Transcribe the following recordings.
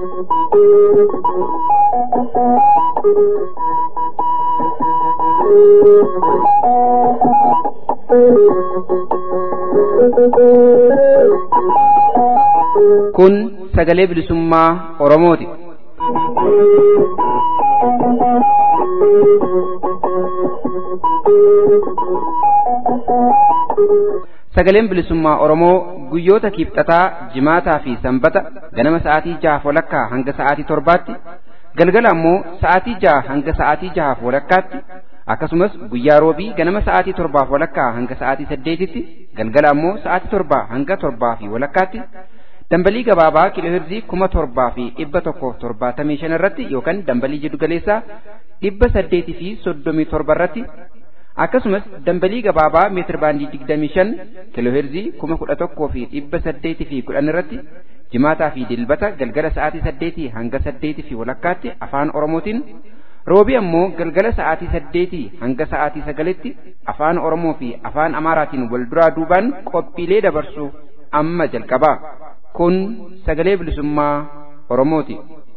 Kun sagalee bilisummaa Oromooti. Sagaleen bilisummaa Oromoo guyyoota kiibxataa, jimaataa fi sanbata ganama sa'aatii jahaaf walakkaa hanga sa'aatii torbaatti, galgala ammoo sa'aatii jaha hanga sa'aatii jahaaf walakkaatti, akkasumas guyyaa roobii ganama sa'aatii torbaaf walakkaa hanga sa'aatii saddeetitti, galgala ammoo sa'aatii torbaa hanga torbaa fi walakkaatti, dambalii gabaabaa kiilooherzii kuma torbaa fi dhibba tokkoof torbaatamii shan irratti yookaan dambalii jiddu galeessaa dhibba saddeetii fi soddomii torba irratti akkasumas dambalii gabaabaa meetir baandii digdamii shan kiilooherzii kuma kudha tokkoo fi dhibba saddeetii fi kudhan irratti jimaataa fi dilbata galgala sa'aatii saddeetii hanga saddeetii fi walakkaatti afaan oromootiin roobii ammoo galgala sa'aatii saddeetii hanga sa'aatii sagalitti afaan oromoo fi afaan amaaraatiin wal duraa duubaan qophiilee dabarsu amma jalqabaa kun sagalee bilisummaa oromooti.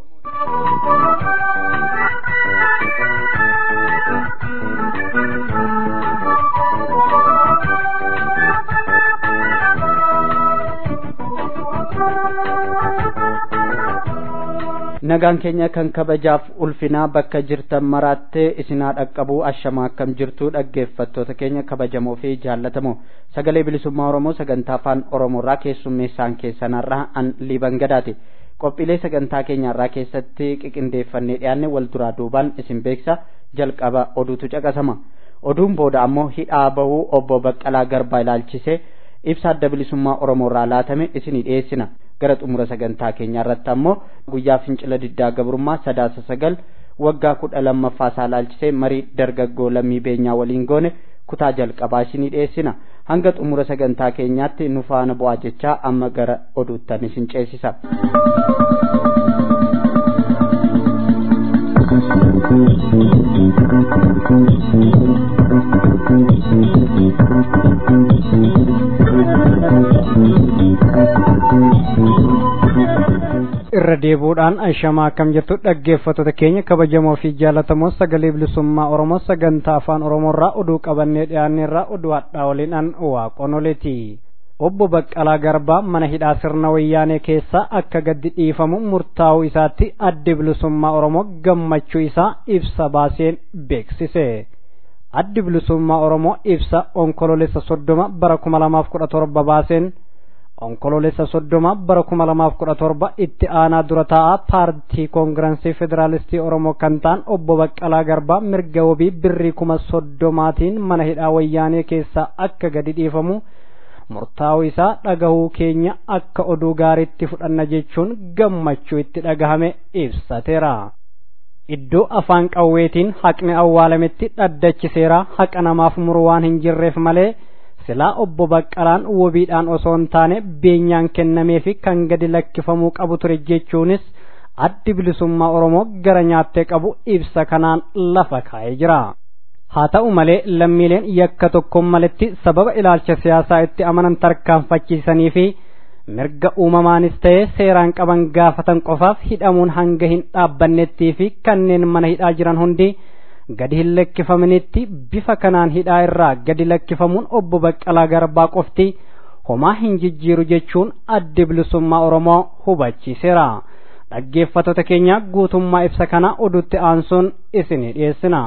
nagaan keenya kan kabajaaf ulfinaa bakka jirtan maraattee isinaa dhaqqabuu ashamaa akkam jirtu dhaggeeffattoota keenya kabajamoo fi jaallatamoo sagalee bilisummaa oromoo sagantaa afaan oromoorraa keessummeessaan keessanarraa an liiban gadaati qophiilee sagantaa keenyarraa keessatti qiqindeeffannee dhiyaanne wal duraa duubaan isin beeksa jalqaba oduutu caqasama oduun booda ammoo hidhaa bahuu obbo baqqalaa garbaa ilaalchisee ibsa adda bilisummaa oromoorraa laatame isinii dhiyeessina gara xumura sagantaa keenyaa irratti ammoo guyyaa fincila diddaa gabrummaa sadaasa sagal waggaa kudha lammaffaa isaa ilaalchisee marii dargaggoo lammii beenyaa waliin goone kutaa jalqabaa isinii dhiyeessina hanga xumura sagantaa keenyaatti nu faana bu'aa jechaa amma gara oduuttan isin ceesisa. irra deebuudhaan ashamaa akkam jirtu dhaggeeffattoota keenya kabajamoo fi jaallatamoo sagalee bilisummaa oromoo sagantaa afaan oromoorraa oduu qabannee dhiyaanneerraa oduu hadhaa waliin an waaqonoleeti obbo baqqalaa garbaa mana hidhaa sirna wayyaanee keessaa akka gaddi dhiifamu murtaa'uu isaatti addi bilisummaa oromoo gammachuu isaa ibsa baaseen beeksise addi bilisummaa oromoo ibsa onkoloolessa soddoma bara kuma lamaaf kudha torba baaseen onkoloolessa soddoma bara kuma lamaaf kudha torba itti aanaa dura taa'aa paartii koongirensii federaalistii oromoo kan ta'an obbo baqqalaa garbaa mirga wabii birrii kuma soddomaatiin mana hidhaa wayyaanee keessaa akka gadi dhiifamu murtaa'uu isaa dhagahuu keenya akka oduu gaariitti fudhanna jechuun gammachuu itti dhagahame ibsateera. iddoo afaan qawweetiin haqni awwaalametti dhaddachiseera haqa namaaf muru waan hin jirreef malee silaa obbo Baqqalaan wabiidhaan osoo hin taane beenyaan kennamee fi kan gadi lakkifamuu qabu ture jechuunis addi bilisummaa Oromoo gara nyaattee qabu ibsa kanaan lafa kaa'ee jira. Haa ta'u malee lammiileen yakka tokkoon maletti sababa ilaalcha siyaasaa itti amanan tarkaanfachiisanii fi mirga uumamaanis ta'ee seeraan qaban gaafatan qofaaf hidhamuun hanga hin dhaabbannettii fi kanneen mana hidhaa jiran hundi gadi hin lakkifamanitti bifa kanaan hidhaa irraa gadi lakkifamuun obbo Baqqalaa Garbaa qofti homaa hin jijjiiru jechuun addi bilisummaa Oromoo hubachiiseera. Dhaggeeffattoota keenya guutummaa ibsa kana oduutti aansuun isinii dhiyeessina.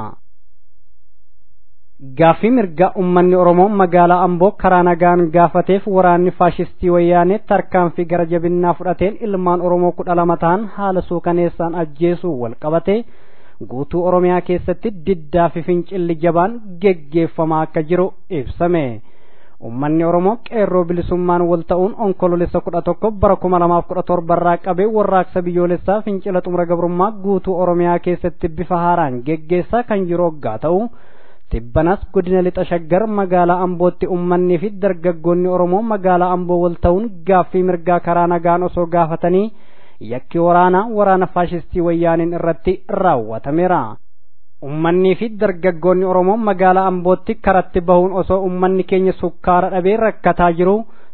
Gaaffii mirgaa uummanni Oromoo magaalaa Amboo karaa nagaan gaafateef waraanni faashistii wayyaanee tarkaanfii gara jabinnaa fudhateen ilmaan Oromoo kudha lama ta'an haala suukaneessaan ajjeesuu wal qabate guutuu Oromiyaa keessatti diddaa fi fincilli jabaan geggeeffamaa akka jiru ibsame. Uummanni Oromoo qeerroo bilisummaan wal ta'uun onkoloolessa kudha tokko bara kuma lamaaf kudha torba irraa qabee warraaqsa biyyoolessaa fincila xumura gabrummaa guutuu Oromiyaa keessatti bifa haaraan geggeessaa kan jiru hoggaa ta'u. Tibbanas godina lixa shaggar magaalaa Ambootti uummanni fi dargaggoonni Oromoo magaalaa Amboo wal ta'uun gaaffii mirgaa karaa nagaan osoo gaafatanii yakki waraanaa waraana faashistii wayyaaniin irratti raawwatameera. Uummanni fi dargaggoonni Oromoo magaalaa Ambootti karatti bahuun osoo uummanni keenya sukkaara dhabee rakkataa jiru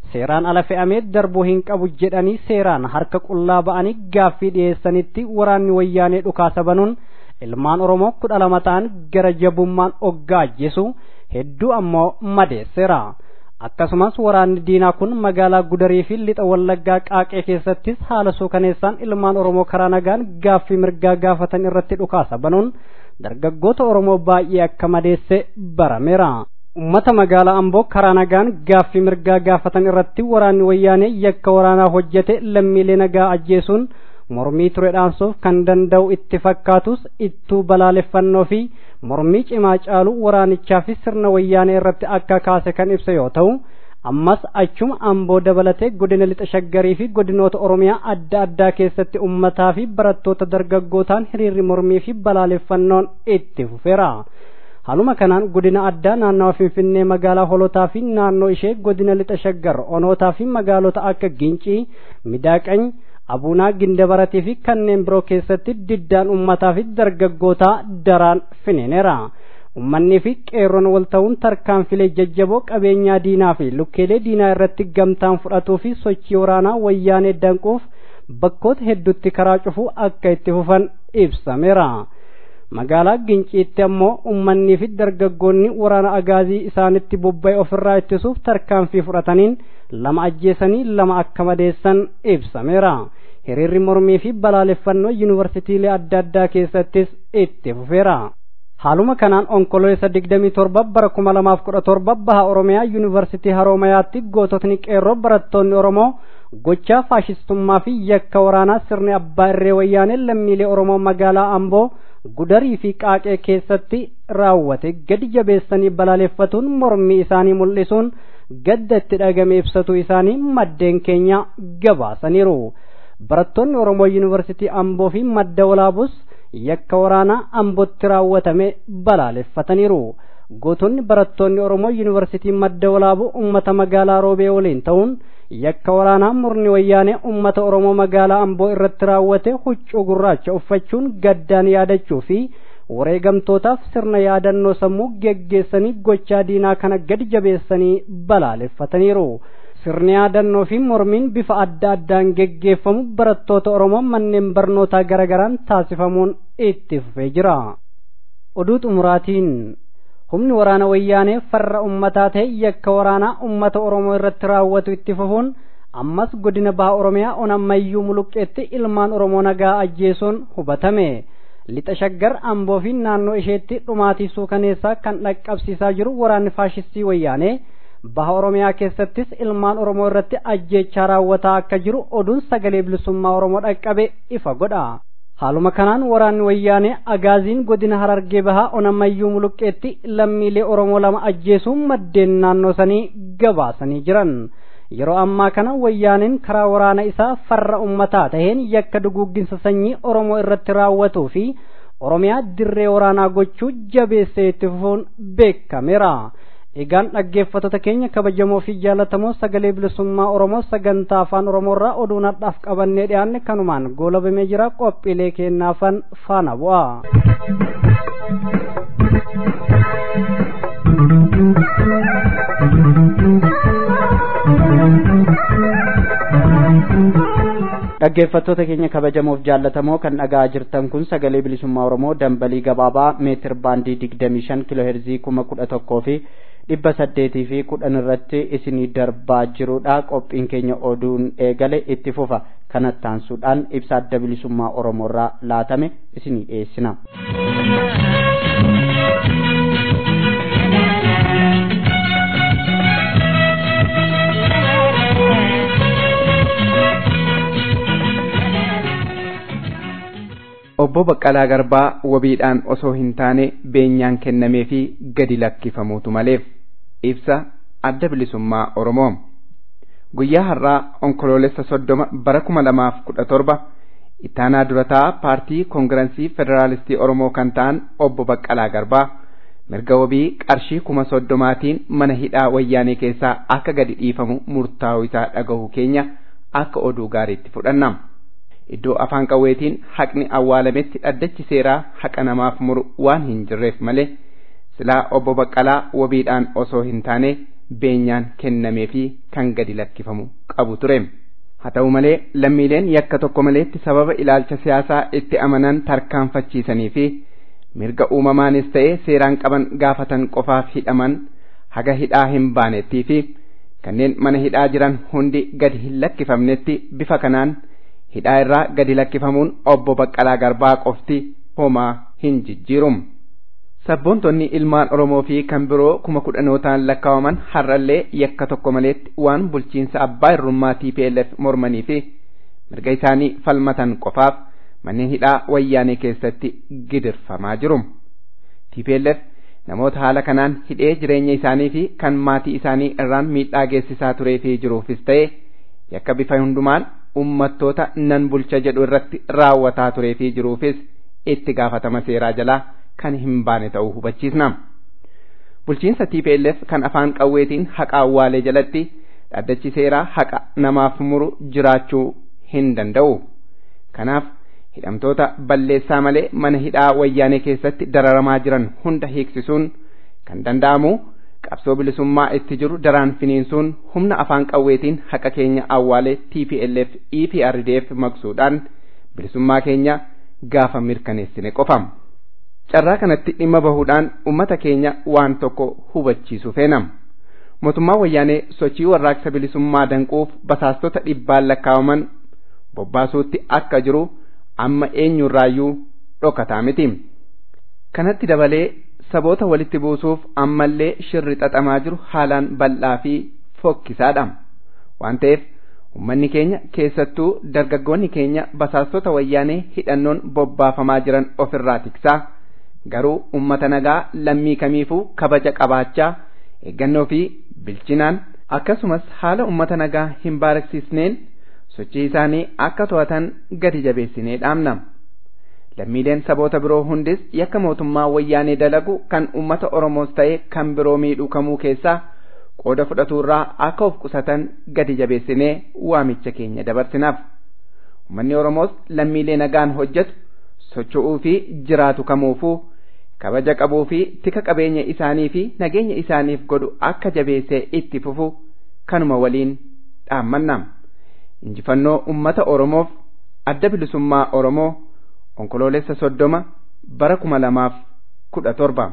seeraan ala fe'amee darbuu hin qabu jedhanii seeraan harka qullaa ba'anii gaaffii dhiyeessanitti waraanni wayyaanee dhukaasa banuun ilmaan oromoo kudha lama ta'an gara jabummaan oggaa ajjeesu hedduu ammoo madeesseera akkasumas waraanni diinaa kun magaalaa gudarii fi lixa wallaggaa qaaqee keessattis haala suukaneessaan ilmaan oromoo karaa nagaan gaaffii mirgaa gaafatan irratti dhukaasa banuun dargaggoota oromoo baay'ee akka madeesse barameera ummata magaalaa amboo karaa nagaan gaaffii mirgaa gaafatan irratti waraanni wayyaanee yakka waraanaa hojjete lammiilee nagaa ajjeesuun mormii ture dhaansuuf kan danda'u itti fakkaatus ittuu balaaleffannoo fi mormii cimaa caalu waraanichaa fi sirna wayyaanee irratti akka kaase kan ibsa yoo ta'u ammas achuma amboo dabalatee godina lixa shaggarii fi godinoota oromiyaa adda addaa keessatti ummataa fi barattoota dargaggootaan hiriirri mormii fi balaaleffannoon itti fufeera. Haaluma kanaan godina addaa naannawa Finfinnee magaalaa holotaa fi naannoo ishee godina lixa shaggar onootaa fi magaalota akka Gincii, Midaaqany, Abuunaa Gindabaratii fi kanneen biroo keessatti diddaan ummataa fi dargaggootaa daraan finiineera. Uummanni fi qeerroon wal ta'uun tarkaanfilee jajjaboo qabeenyaa diinaa fi lukkeelee diinaa irratti gamtaan fudhatuu fi sochii waraanaa wayyaanee danquuf bakkoota hedduutti karaa cufuu akka itti fufan ibsameera. magaalaa ginciitti ammoo ummannii fi dargaggoonni waraana agaazii isaanitti bobba'e ofirraa ittisuuf tarkaanfii fudhataniin lama ajjeesanii lama akka madeessan ibsameera hiriirri mormii fi balaaleffannoo yuunivarsiitiilee adda addaa keessattis itti fufeera haaluma kanaan onkololeessa digdamii torba bara kuma lamaaf kudha torba baha oromiyaa yuunivarsiitii haroomayaatti goototni qeerroo barattoonni oromoo gochaa faashistummaa fi yakka waraanaa sirni abbaa irree wayyaanee lammiilee oromoo magaalaa amboo gudarii fi qaaqee keessatti raawwate gadi jabeessanii balaaleffatuun mormii isaanii mul'isuun gadda itti dhagame ibsatu isaanii maddeen keenya gabaasaniiru barattoonni oromoo yuunivarsiitii amboo fi madda walaabus yakka waraanaa ambootti raawwatame balaaleffataniiru gootonni barattoonni oromoo yuunivarsiitii madda walaabuu ummata magaalaa roobee waliin ta'uun yakka waraanaa murni wayyaanee ummata oromoo magaalaa amboo irratti raawwate huccuu gurraacha uffachuun gaddaan yaadachuu fi wareegamtootaaf sirna yaadannoo sammuu geggeessanii gochaa diinaa kana gadi jabeessanii balaaleffataniiru. sirni yaadannoo fi mormiin bifa adda addaan geggeeffamu barattoota oromoo manneen barnootaa garagaraan taasifamuun itti fufee jira. oduu xumuraatiin humni waraana wayyaanee farra ummataa ta'e yakka waraanaa ummata oromoo irratti raawwatu itti fufuun ammas godina baha oromiyaa onammayyuu muluqqeetti ilmaan oromoo nagaa ajjeesuun hubatame lixa shaggar amboo fi naannoo isheetti dhumaatii suukaneessaa kan dhaqqabsiisaa jiru waraanni faashistii wayyaanee baha oromiyaa keessattis ilmaan oromoo irratti ajjeechaa raawwataa akka jiru oduun sagalee bilisummaa oromoo dhaqqabe ifa godha haaluma kanaan waraanni wayyaanee agaaziin godina harargee bahaa onammayyuu muluqqeetti lammiilee oromoo lama ajjeesuun maddeen naannoo sanii gabaasanii jiran yeroo ammaa kana wayyaaneen karaa waraana isaa farra ummataa taheen yakka duguugginsa sanyii oromoo irratti raawwatuu fi oromiyaa dirree waraanaa gochuu jabeessee itti fufuun beekameera. egaan dhaggeeffattoota keenya kabajamoo fi jaallatamoo sagalee bilisummaa oromoo sagantaa afaan oromoorraa oduu nadhaaf qabannee dhiyaanne kanumaan goolabamee jira qophiilee kennaafan faana bu'a. dhaggeeffattoota keenya kabajamoof jaallatamoo kan dhagaa jirtan kun sagalee bilisummaa oromoo dambalii gabaabaa meetir baandii digdamii shan kiloo heerzii kuma kudha tokkoo fi dhibba saddeetii fi kudhan irratti isinii darbaa jirudha qophiin keenya oduun eegale itti fufa kanatti aansuudhaan ibsa adda bilisummaa oromoorraa laatame isinii dhiyeessina. obbo Baqqalaa Garbaa wabiidhaan osoo hin taane beenyaan kennamee fi gadi lakkifamuutu maleef ibsa adda bilisummaa Oromoo. Guyyaa har'aa onkoloolessa soddoma bara kuma lamaaf kudha torba ittaanaa durataa paartii koongirensii federaalistii Oromoo kan ta'an obbo Baqqalaa Garbaa mirga wabii qarshii kuma soddomaatiin mana hidhaa wayyaanee keessaa akka gadi dhiifamu murtaa'u isaa dhagahu keenya akka oduu gaariitti fudhanna. iddoo afaan qawweetiin haqni awwaalametti dhaddachi seeraa haqa namaaf muru waan hin jirreef malee silaa obbo Baqqalaa wabiidhaan osoo hin taane beenyaan kennamee fi kan gadi lakkifamu qabu ture. Haa ta'u malee lammiileen yakka tokko maleetti sababa ilaalcha siyaasaa itti amanan tarkaanfachiisanii fi mirga uumamaanis ta'e seeraan qaban gaafatan qofaaf hidhaman haga hidhaa hin baanettii fi kanneen mana hidhaa jiran hundi gadi hin lakkifamnetti bifa kanaan hidhaa irraa gadi lakkifamuun obbo Baqqalaa Garbaa qofti homaa hin jijjiirum. Sabboontonni ilmaan Oromoo fi kan biroo kuma kudhanootaan lakkaawaman har'allee yakka tokko maleetti waan bulchiinsa abbaa irrummaa TPLF mormanii fi mirga isaanii falmatan qofaaf manneen hidhaa wayyaanee keessatti gidirfamaa jiru. TPLF namoota haala kanaan hidhee jireenya isaanii fi kan maatii isaanii irraan miidhaa geessisaa turee fi jiruufis ta'e yakka bifa hundumaan ummattoota nan bulcha jedhu irratti raawwataa turee fi jiruufis itti gaafatama seeraa jalaa kan hin baane ta'uu hubachiisna. Bulchiinsa TPLF kan afaan qawweetiin haqa awwaalee jalatti dhaddachi seeraa haqa namaaf muru jiraachuu hin danda'u. Kanaaf hidhamtoota balleessaa malee mana hidhaa wayyaanee keessatti dararamaa jiran hunda hiiksisuun kan danda'amu qabsoo bilisummaa itti jiru daraan finiinsuun humna afaan qawweetiin haqa keenya awwaalee TPLF EPRDF maqsuudhaan bilisummaa keenya gaafa mirkaneessine qofam. Carraa kanatti dhimma bahuudhaan ummata keenya waan tokko hubachiisu feenam. Mootummaan wayyaanee sochii warraaqsa bilisummaa danquuf basaastota dhibbaan lakkaawaman bobbaasuutti akka jiru amma eenyurraayyuu dhokataa miti. Kanatti dabalee saboota walitti buusuuf ammallee shirri xaxamaa jiru haalaan bal'aa fi fokkisaadha. Waan ta'eef ummanni keenya keessattuu dargaggoonni keenya basaastota wayyaanee hidhannoon bobbaafamaa jiran ofirraa tiksaa garuu ummata nagaa lammii kamiifuu kabaja qabaachaa eeggannoo fi bilchinaan akkasumas haala ummata nagaa hin baaraksiisneen sochii isaanii akka to'atan gadi jabeessinee dhaamna. Lammiileen saboota biroo hundis yakka mootummaa wayyaanee dalagu kan ummata Oromoos ta'e kan biroo miidhuu kamuu keessaa qooda fudhatuurraa akka of qusatan gadi jabeessinee waamicha keenya dabarsinaaf. Uummanni Oromoos lammiilee nagaan hojjetu socho'uu fi jiraatu kamuufuu kabaja qabuu fi tika qabeenya isaanii fi nageenya isaaniif godhu akka jabeessee itti fufu kanuma waliin dhaammanna. Injifannoo uummata Oromoof adda bilisummaa Oromoo onkoloolessa soddoma bara kuma lamaaf kudha torba.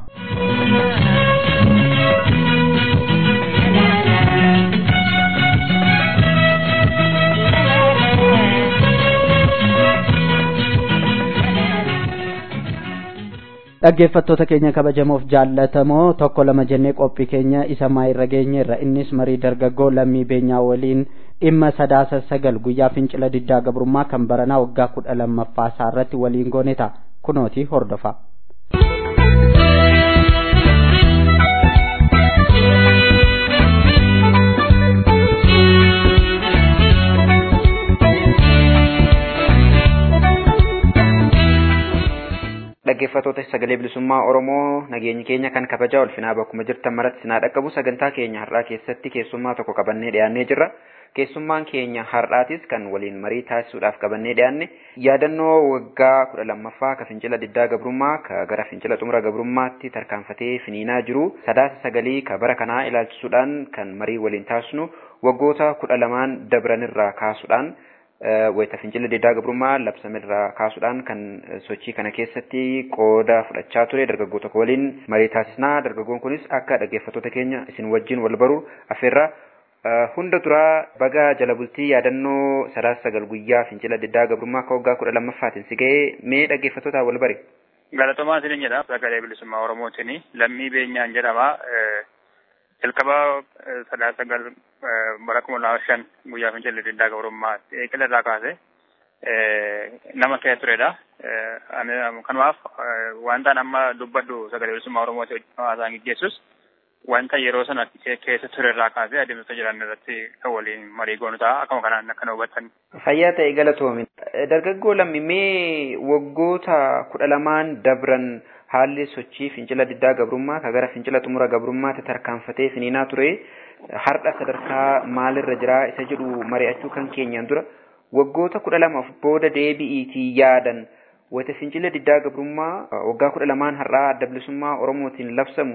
dhaggeeffattoota keenya kabajamoof jaallatamoo tokko lama jennee qophii keenya isa maayirra geenye irra innis marii dargaggoo lammii beenyaa waliin dhimma sadaasa sagal guyyaa fincila diddaa gabrummaa kan baranaa waggaa kudha lammaffaa isaa irratti waliin goone ta'a kunooti hordofa. dhaggeeffattoota sagalee bilisummaa Oromoo nageenyi keenya kan kabajaa ulfinaa bakkuma jirtan maratti sinaa dhaqqabu sagantaa keenya har'aa keessatti keessummaa tokko qabannee dhiyaannee jirra. Keessummaan keenya har'aatis kan waliin marii taasisuudhaaf qabannee dhiyaanne yaadannoo waggaa kudha lammaffaa ka fincila diddaa gabrummaa ka gara fincila xumura gabrummaatti tarkaanfatee finiinaa jiru sadaasa sagalii ka bara kanaa ilaalchisuudhaan kan marii waliin taasisnu waggoota kudha lamaan dabranirraa kaasuudhaan wayita fincila diddaa gabrummaa labsamirraa kaasuudhaan kan sochii kana keessatti qooda fudhachaa ture dargaggoo tokko waliin marii taasisnaa dargaggoon kunis akka dhaggeeffattoota keenya isin wajjin wal baru affeerraa hunda duraa baga jala bultii yaadannoo sadaasa sagal guyyaa fincila diddaa gabrummaa akka waggaa kudha lammaffaatiin si ga'ee mee dhaggeeffattootaa wal bari. Galatomaa isin jedha sagalee bilisummaa Oromootiin lammii beenyaan jedhama. jalqaba sadaasa sagal bara kuma lama shan guyyaa fincilli diddaa gabrummaa eegala irraa kaase nama kee turedha. Kanumaaf wantaan amma dubbadhu sagalee bilisummaa Oromooti haasaan gaggeessus wanta yeroo sana keessa ture irraa kaasee adeemsota jiran irratti kan waliin marii goonu ta'a akkuma kanaan akka hubatan. Fayyaa ta'e galatoomi. Dargaggoo lammi mee waggoota kudha lamaan dabran haalli sochii fincila diddaa gabrummaa ka gara fincila xumura gabrummaatti tarkaanfatee finiinaa ture har'a sadarkaa maalirra jira isa jedhu mari'achuu kan keenyaan dura waggoota kudha lamaaf booda deebi'iitii yaadan wayita fincila diddaa gabrummaa waggaa kudha lamaan har'aa adda bilisummaa oromootiin labsamu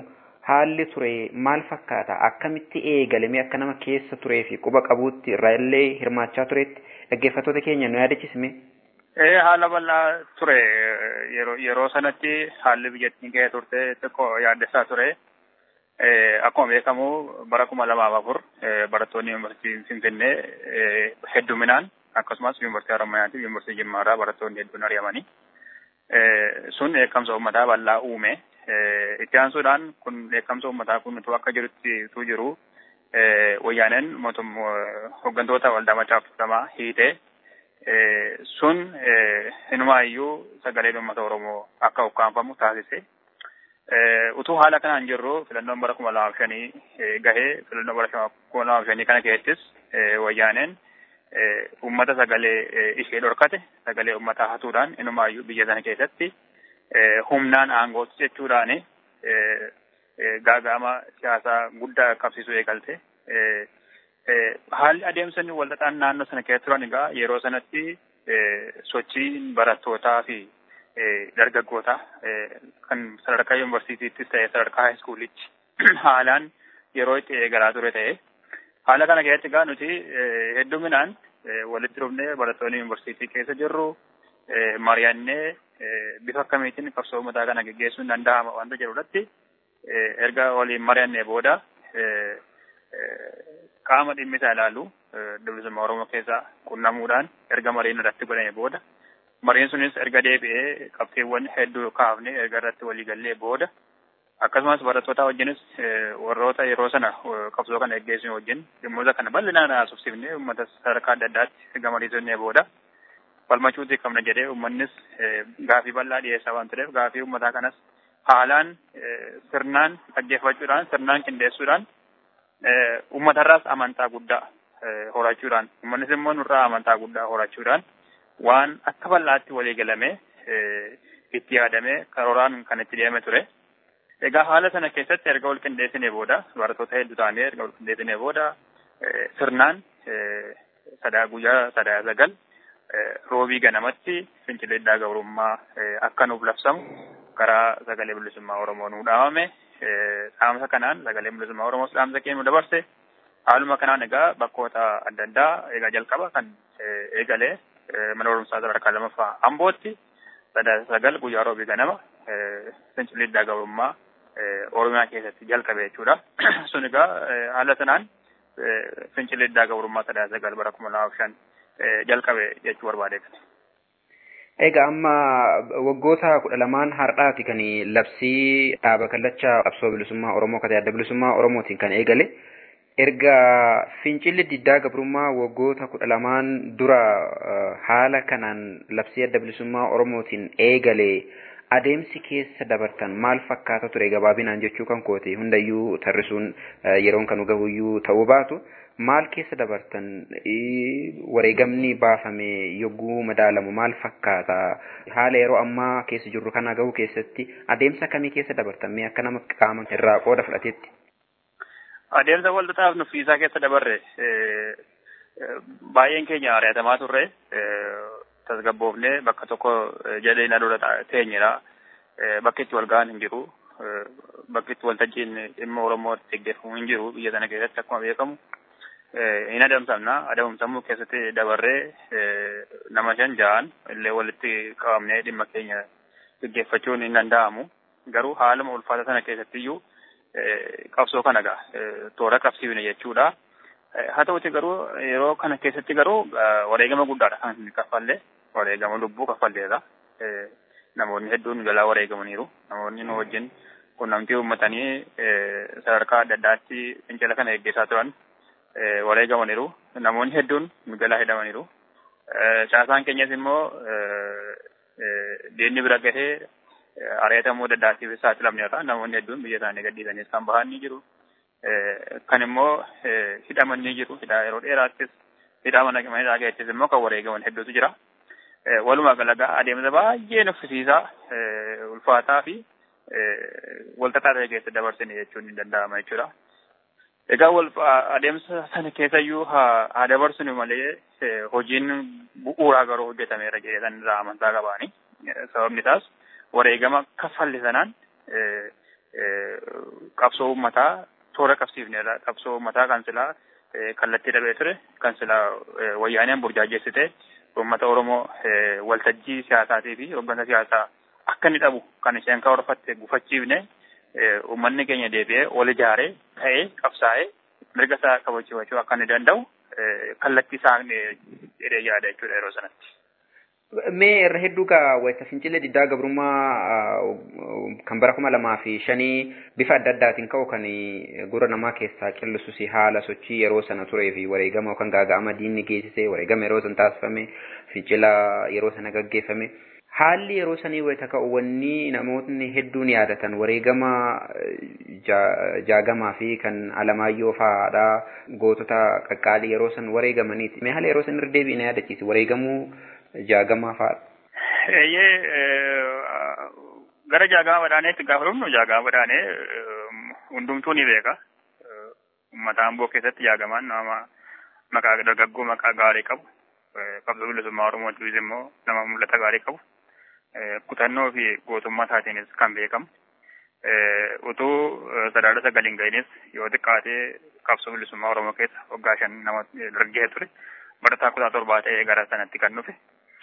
haalli ture maal fakkaata akkamitti eegalame akka nama keessa turee fi quba qabuutti irraa illee hirmaachaa turetti dhaggeeffattoota keenya nu yaadachiisme. Ee haala bal'aa ture yeroo yeroo sanatti haalli biyyattiin ga'ee turte xiqqoo yaaddessaa ture. Akkuma beekamu bara kuma lamaaf afur barattoonni yuunivarsiitii Finfinnee hedduminaan akkasumas yuunivarsiitii Harammayaa fi yuunivarsiitii Jimmaarraa barattoonni hedduun ari'amanii. Sun dheekkamsa uummataa bal'aa uume. Itti aansuudhaan kun dheekkamsa uummataa kun utuu akka jirutti utuu jiru wayyaaneen mootummaa hooggantoota waldaa Maccaaf Tuulamaa hiitee sun inumaayyuu sagaleen uummata Oromoo akka ukkaanfamu taasise. Utuu haala kanaan jirru filannoon bara kuma lamaaf shanii gahee filannoo bara kuma lamaaf shanii kana keessattis wayyaaneen uummata sagalee ishee dhorkate sagalee uummataa hatuudhaan inumaayyuu biyya sana keessatti humnaan aangootti jechuudhaan gaaga'ama siyaasaa guddaa qabsiisuu eegalte. Haalli adeemsa inni walxaxaan naannoo sana keessa turan egaa yeroo sanatti sochiin barattootaa fi dargaggootaa kan sadarkaa yuunivarsiitiittis ta'e sadarkaa haayiskuulitti haalaan yeroo itti eegalaa ture ta'e haala kana keessatti egaa nuti hedduminaan walitti dhufnee barattoonni yuunivarsiitii keessa jirru mari'annee bifa akkamiitiin qabsoo uummataa kana geggeessuun danda'ama wanta jedhurratti erga waliin mari'annee booda qaama dhimmi isaa ilaalu bilisummaa Oromoo keessaa qunnamuudhaan erga mariin irratti godhame booda mariin sunis erga deebi'ee qabxiiwwan hedduu kaafne erga irratti walii gallee booda akkasumas barattoota wajjinis warroota yeroo sana qabsoo kana geggeessuun wajjin dhimmoota kana bal'inaan haasofsiifnee uummata sadarkaa adda addaatti erga mariisonnee booda falmachuuti qabna jedhee uummannis gaafii bal'aa dhiyeessaa waan tureef gaafii uummataa kanas haalaan sirnaan dhaggeeffachuudhaan sirnaan qindeessuudhaan uummatarraas amantaa guddaa horachuudhaan uummannis immoo nurraa amantaa guddaa horachuudhaan waan akka bal'aatti walii galame itti yaadame karooraan kan itti deeme ture. Egaa haala sana keessatti erga wal qindeessinee booda barattoota hedduu taanee erga wal qindeessinee booda sirnaan sadaa guyyaa sadaa sagal roobii ganamatti fincilee diddaa gabrummaa akka nuuf labsamu karaa sagalee bilisummaa Oromoo nuu dhaamame. Dhaamsa kanaan sagalee bilisummaa Oromoos dhaamsa keenya dabarse. Haaluma kanaan egaa bakkoota adda addaa egaa jalqaba kan eegalee mana barumsaa sadarkaa lamaffaa Ambootti sadaa sagal guyyaa roobii ganama fincilee diddaa gabrummaa Oromiyaa keessatti jalqabe jechuudha. Sun egaa haala sanaan fincilee diddaa gabrummaa sadaa sagal bara kuma lamaaf shan jalqabe jechuu barbaade. Egaa amma waggoota kudha lamaan har'aati kan labsii dhaaba kallacha qabsoo bilisummaa Oromoo kan adda bilisummaa Oromootiin kan eegale. Erga fincilli diddaa gabrummaa waggoota kudha lamaan dura haala kanaan labsii adda bilisummaa Oromootiin eegale adeemsi keessa dabartan maal fakkaata ture gabaabinaan jechuu kan kooti hundayyuu tarrisuun yeroon kan gahuyyuu ta'uu baatu. maal keessa dabartan wareegamni baafame yogguu madaalamu maal fakkaata haala yeroo ammaa keessa jirru kana gahuu keessatti adeemsa kamii keessa dabartan mee akka nama qaama irraa qooda fudhatetti. Adeemsa walxaxaaf nuffiisaa keessa dabarre baay'een keenya ari'atamaa turre tasgabboofnee bakka tokko jedhee na dura teenyedha. Bakki itti wal ga'an hin jiru. Bakki itti waltajjiin dhimma Oromoo geggeeffamu hin jiru biyya sana keessatti akkuma beekamu. hin adamsamna adamsamuu keessatti dabarree nama shan ja'an illee walitti qabamnee dhimma keenya gaggeeffachuun hin danda'amu garuu haaluma ulfaata sana keessatti iyyuu qabsoo kana gaa toora qabsiifne jechuudha. Haa ta'uti garuu yeroo kana keessatti garuu wareegama guddaadha kan kaffalle wareegama lubbuu kaffalleedha. Namoonni hedduun jalaa wareegamaniiru namoonni nu wajjin qunnamtii uummatanii sadarkaa adda addaatti fincila kana gaggeessaa turan wareegamaniiru namoonni hedduun jalaa hidhamaniiru. Caasaan keenyas immoo diinni bira gahee ari'atamuu daddaatiif saaxilamneerra namoonni hedduun biyya isaanii gadhiisanii kan bahan ni jiru. Kan immoo hidhaman ni jiru. Yeroo dheeraattis hidhama naqamanii keessis immoo kan wareegaman hedduutu jira. Walumaa galagaa adeemsa baay'ee nuffisiisaa ulfaataa fi walxaxaa ta'e keessa dabarsine jechuun ni danda'ama jechuudha. Egaa wal adeemsa sana keessayyuu haa dabarsinu malee hojiin bu'uuraa garuu hojjetameera jedhee san irraa amantaa qabaani. Sababni isaas wareegama kaffalle sanaan qabsoo uummataa toora qabsiifneedha. Qabsoo uummataa kan silaa kallattii dhabee ture kan silaa wayyaaneen burjaajeessite uummata Oromoo waltajjii siyaasaatii fi hooggansa siyaasaa akka inni dhabu kan isheen karoorfatte gufachiifne uummanni keenya deebi'ee wal ijaaree ka'ee qabsaa'ee mirga isaa kabachiifachuu akka inni danda'u kallattii isaa jedhee yaada jechuudha yeroo sanatti. Mee irra hedduu kaa wayita fincilee diddaa gabrummaa kan bara kuma lamaa fi shanii bifa adda addaatiin ka'u kan gurra namaa keessaa qillisuus haala sochii yeroo sana turee fi wareegama yookaan gaaga'ama diinni geessise wareegama yeroo sana taasifame fincila yeroo sana gaggeeffame. Haalli yeroo sanii wayita ka'u wanni namootni hedduun yaadatan wareegama jaagamaa fi kan alamaayyoo fa'aadha gootota qaqqaalii yeroo san wareegamaniiti. Mee haala yeroo san irra deebiin yaadachiisi wareegamuu jaagamaa fa'aadha. Eeyyee gara jaagama badhaaneetti gaafa dhufnu jaagama badhaanee hundumtuu ni beeka. Uummata Amboo keessatti jaagamaan nama maqaa dargaggoo maqaa gaarii qabu. Qabsoo bilisummaa Oromootiif immoo nama mul'ata gaarii qabu. Kutannoo fi gootummaa isaatiinis kan beekamu. Utuu sadaala sagaliin gahinis yoo xiqqaatee qabsoo bilisummaa Oromoo keessa waggaa shan nama dargee ture. Barataa kutaa torbaa ta'ee gara sanatti kan dhufe.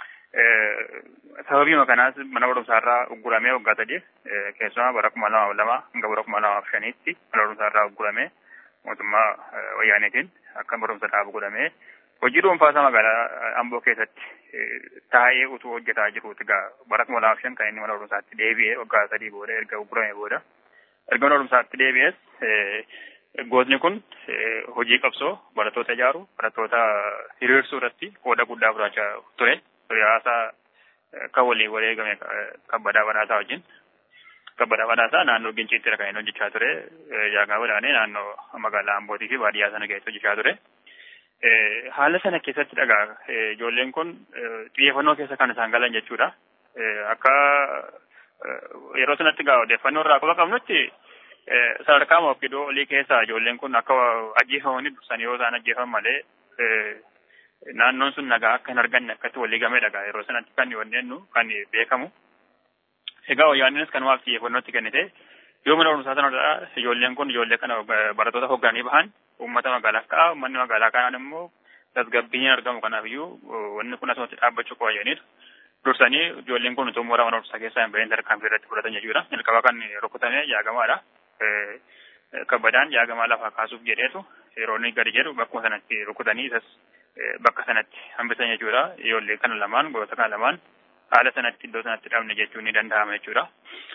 Sababiima kanaas mana barumsaarraa ugguramee waggaa sadiif keessumaa bara kuma lamaaf lama hanga bara kuma lamaaf shaniitti mana barumsaarraa ugguramee mootummaa wayyaaneetiin akka barumsa dhaabu godhamee hojii dhuunfaasaa magaalaa Amboo keessatti taa'ee utuu hojjetaa jiruuti gaa bara kuma lamaaf shan kan inni mana barumsaatti deebi'ee waggaa sadii booda erga ugguramee booda erga mana barumsaatti deebi'ees gootni kun hojii qabsoo barattoota ijaaru barattoota hiriirsuu irratti qooda guddaa fudhachaa ture. Siyaasaa kan waliin wareegame kabbadaa badhaasaa wajjin. Kabbadaa badhaasaa naannoo Ginciittidha kan inni hojjechaa ture. Jaagaa badhaanee naannoo magaalaa Ambootii fi baadiyyaa sana keessa hojjechaa ture. Haala sana keessatti dhagaa ijoolleen kun xiyyeeffannoo keessa kan isaan galan jechuudha. Akka yeroo sanatti gaa odeeffannoo irraa quba qabnutti sadarkaa mawqidoo olii keessaa ijoolleen kun akka ajjeefamanii dursanii yoo isaan ajjeefaman malee naannoon sun nagaa akka hin arganne akkatti walii gamee dhagaa yeroo sanatti kan wanneennu kan beekamu. Egaa wayyaannis kanumaaf xiyyeeffannootti kennite yoo mana barumsaa sana ijoolleen kun ijoollee kana barattoota hooggananii bahan uummata magaalaa akka uummanni magaalaa kanaan immoo tasgabbiin argamu kanaafiyyu wanni kun asumatti dhaabbachuu qaba jedhaniitu. Dursanii ijoolleen kun utuu mooraa mana barumsaa keessaa hin bahin tarkaanfii irratti fudhatan jechuudha. Jalqaba kan rukutame jaagamaadha. Kabbadaan jaagamaa lafaa kaasuuf jedheetu yeroo inni gadi jedhu bakkuma sanatti rukutanii isas bakka sanatti hambisan jechuudha. Ijoollee kana lamaan goota kana lamaan haala sanatti iddoo sanatti dhabne jechuun ni danda'ama jechuudha.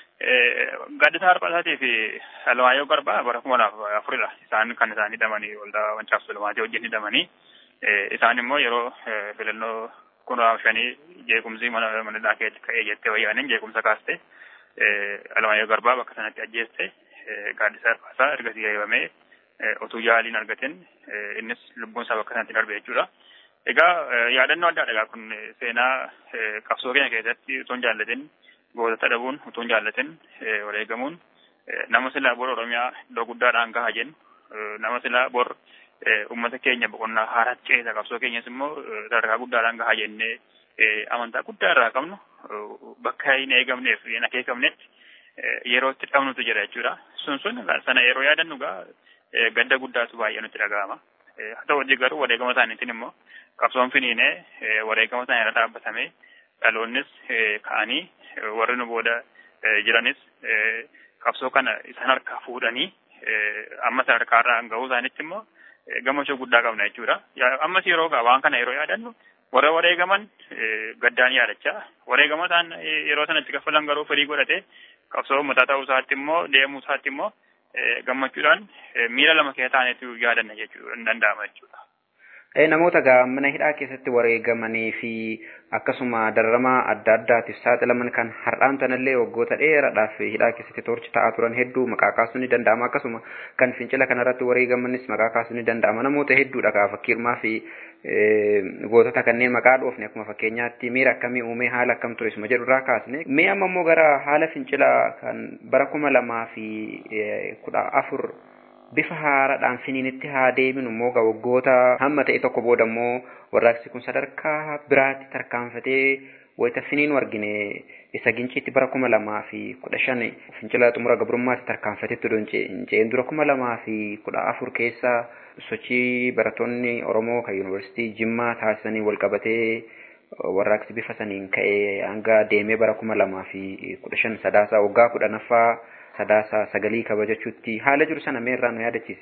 Gaddisaa Harphaasaatii fi Alamaayyoo Garbaa bara kuma lamaaf afuridha. Isaan kan isaan hidhamanii waldaa Wancaaf Sulumaatii wajjin hidhamanii isaan immoo yeroo filannoo kunuunfaaf shanii jeequmsi mana manadhaa keessatti ka'ee jettee wayyaaniin jeequmsa kaaste Alamaayyoo Garbaa bakka sanatti ajjeeste gaaddisaa Harphaasaa ergasii eebamee utuu yaaliin argatin innis lubbuun isaa bakka sanatti darbe jechuudha. Egaa yaadannoo adda addaa kun seenaa qabsoo keenya keessatti utuu hin jaallatin gootota dhabuun utuu hin jaallatin wareegamuun nama silaa bor Oromiyaa iddoo guddaadhaan gahaa jennu nama silaa bor uummata keenya boqonnaa haaraatti ceesa qabsoo keenyas immoo sadarkaa guddaadhaan gahaa jennee amantaa guddaa irraa qabnu bakka hin eegamneef hin akeekamnetti yeroo itti dhabnutu jira jechuudha. Sun sun sana yeroo yaadannu gaa gadda guddaatu baay'ee nutti dhaga'ama. Haa ta'u hojii garuu wareegama isaaniitiin immoo qabsoon finiinee wareegama isaanii irra dhaabbatamee dhaloonnis ka'anii warri nu booda jiranis qabsoo kana isaan harkaa fuudhanii amma sadarkaa irraa ga'uu isaanitti immoo gammachuu guddaa qabna jechuudha. Ammas yeroo waan kana yeroo yaadannu warra wareegaman gaddaan yaadachaa wareegama isaan yeroo sanatti kaffalan garuu firii godhatee qabsoo uummataa ta'uu isaatti immoo deemuu isaatti immoo gammachuudhaan miira lama keessa taanetu yaadanna jechuudha hin danda'ama jechuudha. Namoota gaa mana hidhaa keessatti wareegamanii fi akkasuma dararamaa adda addaatiif saaxilaman kan har'aan tanallee waggoota dheeraadhaaf hidhaa keessatti torchi ta'aa turan hedduu maqaa kaasuun ni danda'ama akkasuma kan fincila kanarratti wareegamanis maqaa kaasuun ni danda'ama namoota hedduudha gaa fakkiirmaa fi gootota kanneen maqaa dhoofne akkuma fakkeenyaatti miira akkamii uumee haala akkam ture suma jedhu irraa kaasne mee amma immoo gara haala fincilaa kan bara kuma lamaa fi kudha afur bifa haaraadhaan finiinitti haa deeminu immoo waggoota hamma ta'e tokko booda immoo warraaqsi kun sadarkaa biraatti tarkaanfatee wayita finiinu argine isa ginciitti bara kuma lamaa fi kudha shan fincila xumura gabrummaatti tarkaanfatetti donceen dura kuma lamaa fi kudha afur keessa sochii barattoonni Oromoo kan yuunivarsiitii Jimmaa taasisanii wal qabatee warraaqsi bifa saniin ka'ee hanga deemee bara kuma lamaa fi kudha shan sadaasaa waggaa kudhanaffaa sadaasaa sagalii kabajachuutti haala jiru sana meerraa nu yaadachiise.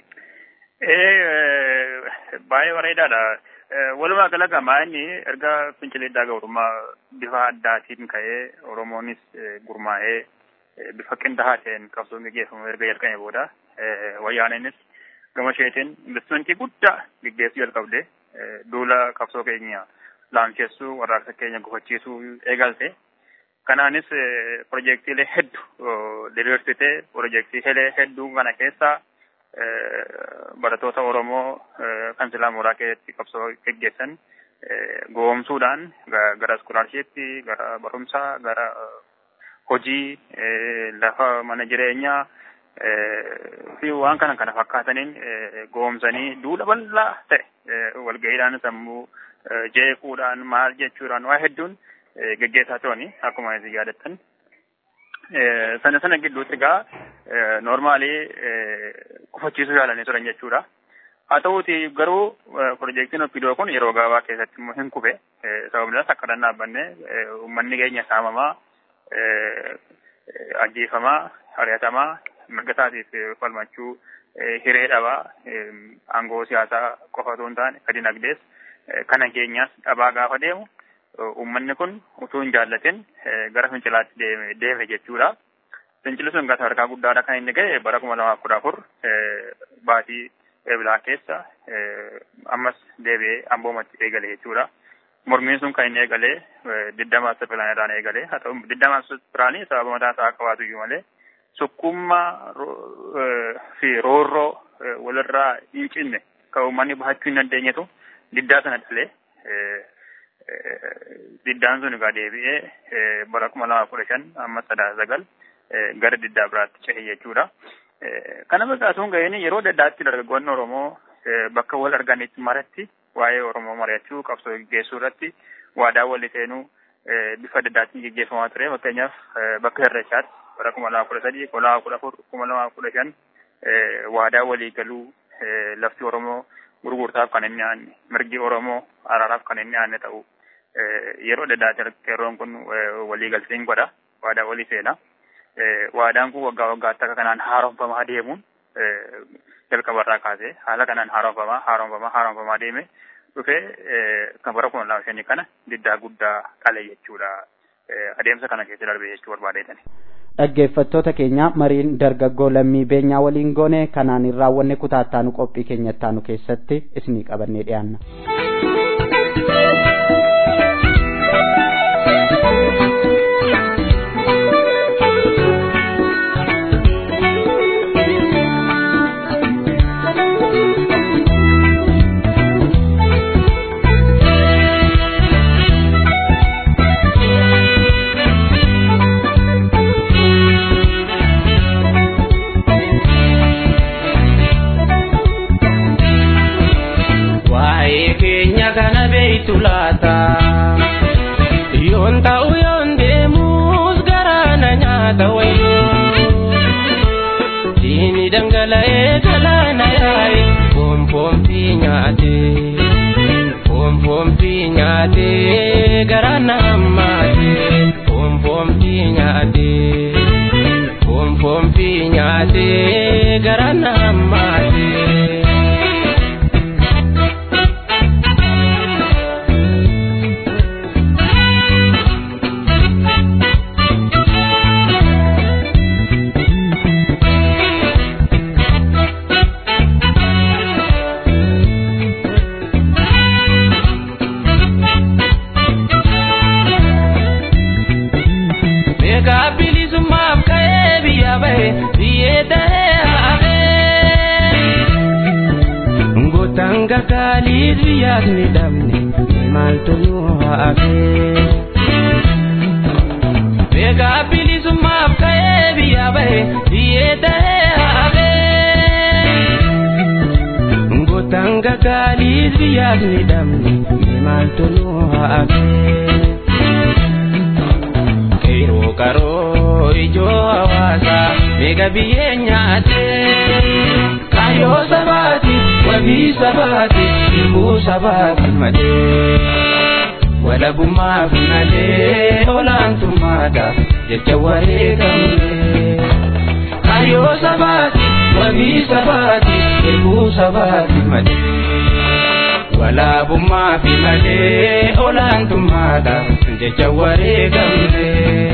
Baay'ee bareedaadha. Walumaa gala gamaa inni erga fincilee gabrummaa bifa addaatiin ka'ee Oromoonis gurmaa'ee bifa qindaa'aa ta'een qabsoon gaggeeffamu erga jalqabee booda wayyaaneenis gama isheetiin investimentii guddaa gaggeessuu jalqabde duula qabsoo keenya laamsheessuu warraaqsa keenya gufachiisuu eegalte. Kanaanis pirojektiilee hedduu diriirsitee pirojektiilee hedduu kana keessaa barattoota Oromoo kan silaa mooraa keessatti qabsoo gaggeessan goomsuudhaan gara iskoolarshipii, gara barumsaa, gara hojii, lafa mana jireenyaa fi waan kana kana fakkaataniin goomsanii duula bal'aa ta'e walga'iidhaan sammuu jeequudhaan maal jechuudhaan waa hedduun gaggeessaa turani akkuma isin yaadattan. Sana sana gidduutti egaa noormaalii gufachiisuu yaalanii turan jechuudha. Haa ta'uuti garuu pirojektiin Oppidoo kun yeroo gabaabaa keessatti immoo hin kufe sababni isaas akka dhaabbanne uummanni keenya saamamaa ajjeefamaa ari'atamaa mirga isaatiif falmachuu hiree dhabaa aangoo siyaasaa qofa otoo hin taane ka dinagdees kana keenyaas dhabaa gaafa deemu uummanni kun utuu hin jaallatin gara fincilaatti deeme deeme jechuudha. Fincilli sun gata harkaa guddaadha kan inni ga'e bara kuma lamaaf kudha afur baatii eebilaa keessa ammas deebi'ee amboomatti eegale jechuudha. Mormiin sun kan inni eegalee didda maasta pilaanirraan eegalee haa ta'u didda maasta pilaanii sababa mataa isaa qabaatu iyyuu malee sukkummaa fi roorroo walirraa hin cinne kan uummanni bahachuu hin dandeenyetu diddaa sana dhalee diddaan sun egaa deebi'ee bara kuma lama kudha shan amma sadaa sagal gara diddaa biraatti cehe jechuudha. Kana fakkaatuun ga'een yeroo daddaatti dargaggoonni Oromoo bakka wal arganitti maratti waa'ee Oromoo mari'achuu qabsoo gaggeessuu irratti waadaa walii seenuu bifa daddaatiin gaggeeffamaa ture fakkeenyaaf bakka Irreechaatti bara kuma lama kudha sadii kuma lama kudha afur kuma lama kudha shan waadaa walii galuu lafti Oromoo gurgurtaaf kan inni aanne mirgi Oromoo araaraaf kan inni aanne ta'u yeroo daddaatti qeerroon kun walii galteen godha waadaa walii seena. Waadaan kun waggaa waggaatti akka kanaan haaromfamaa deemuun jalqabarraa kaasee haala kanaan haaromfamaa haaromfamaa haaromfamaa deeme dhufee kan bara kuma lama shanii kana diddaa guddaa qale jechuudha. Adeemsa kana keessa darbee jechuu barbaadeetani. dhaggeeffattoota keenya mariin dargaggoo lammii beenyaa waliin goone kanaan hin raawwanne kutaattaanu qophii keenya ittaanu keessatti isinii qabannee dhiyaanna. laata yoon ta'u yoon deemus garaana nyaata wayii diini dhangala'ee galaana yaa'i foonfoonfii nyaate foonfoonfii nyaate garaana hammaate foonfoonfii nyaate foonfoonfii nyaate garaana hammaate. Tanga kali riyak ni damni mal tunu haake Bega pili sumap kae biya bae diye tahe haake Ngo tanga kali riyak ni damni mal tunu haake qaroo ijoo hawaasaa meeqa biyyee nyaate kaayoo sabaati wabii sabaati ilmuu sabaati malee walabummaaf malee olaantummaadhaaf jecha wareegamne kaayoo sabaati wabii sabaati ilmuu sabaati malee walabummaaf malee olaantummaadhaaf jecha wareegamne.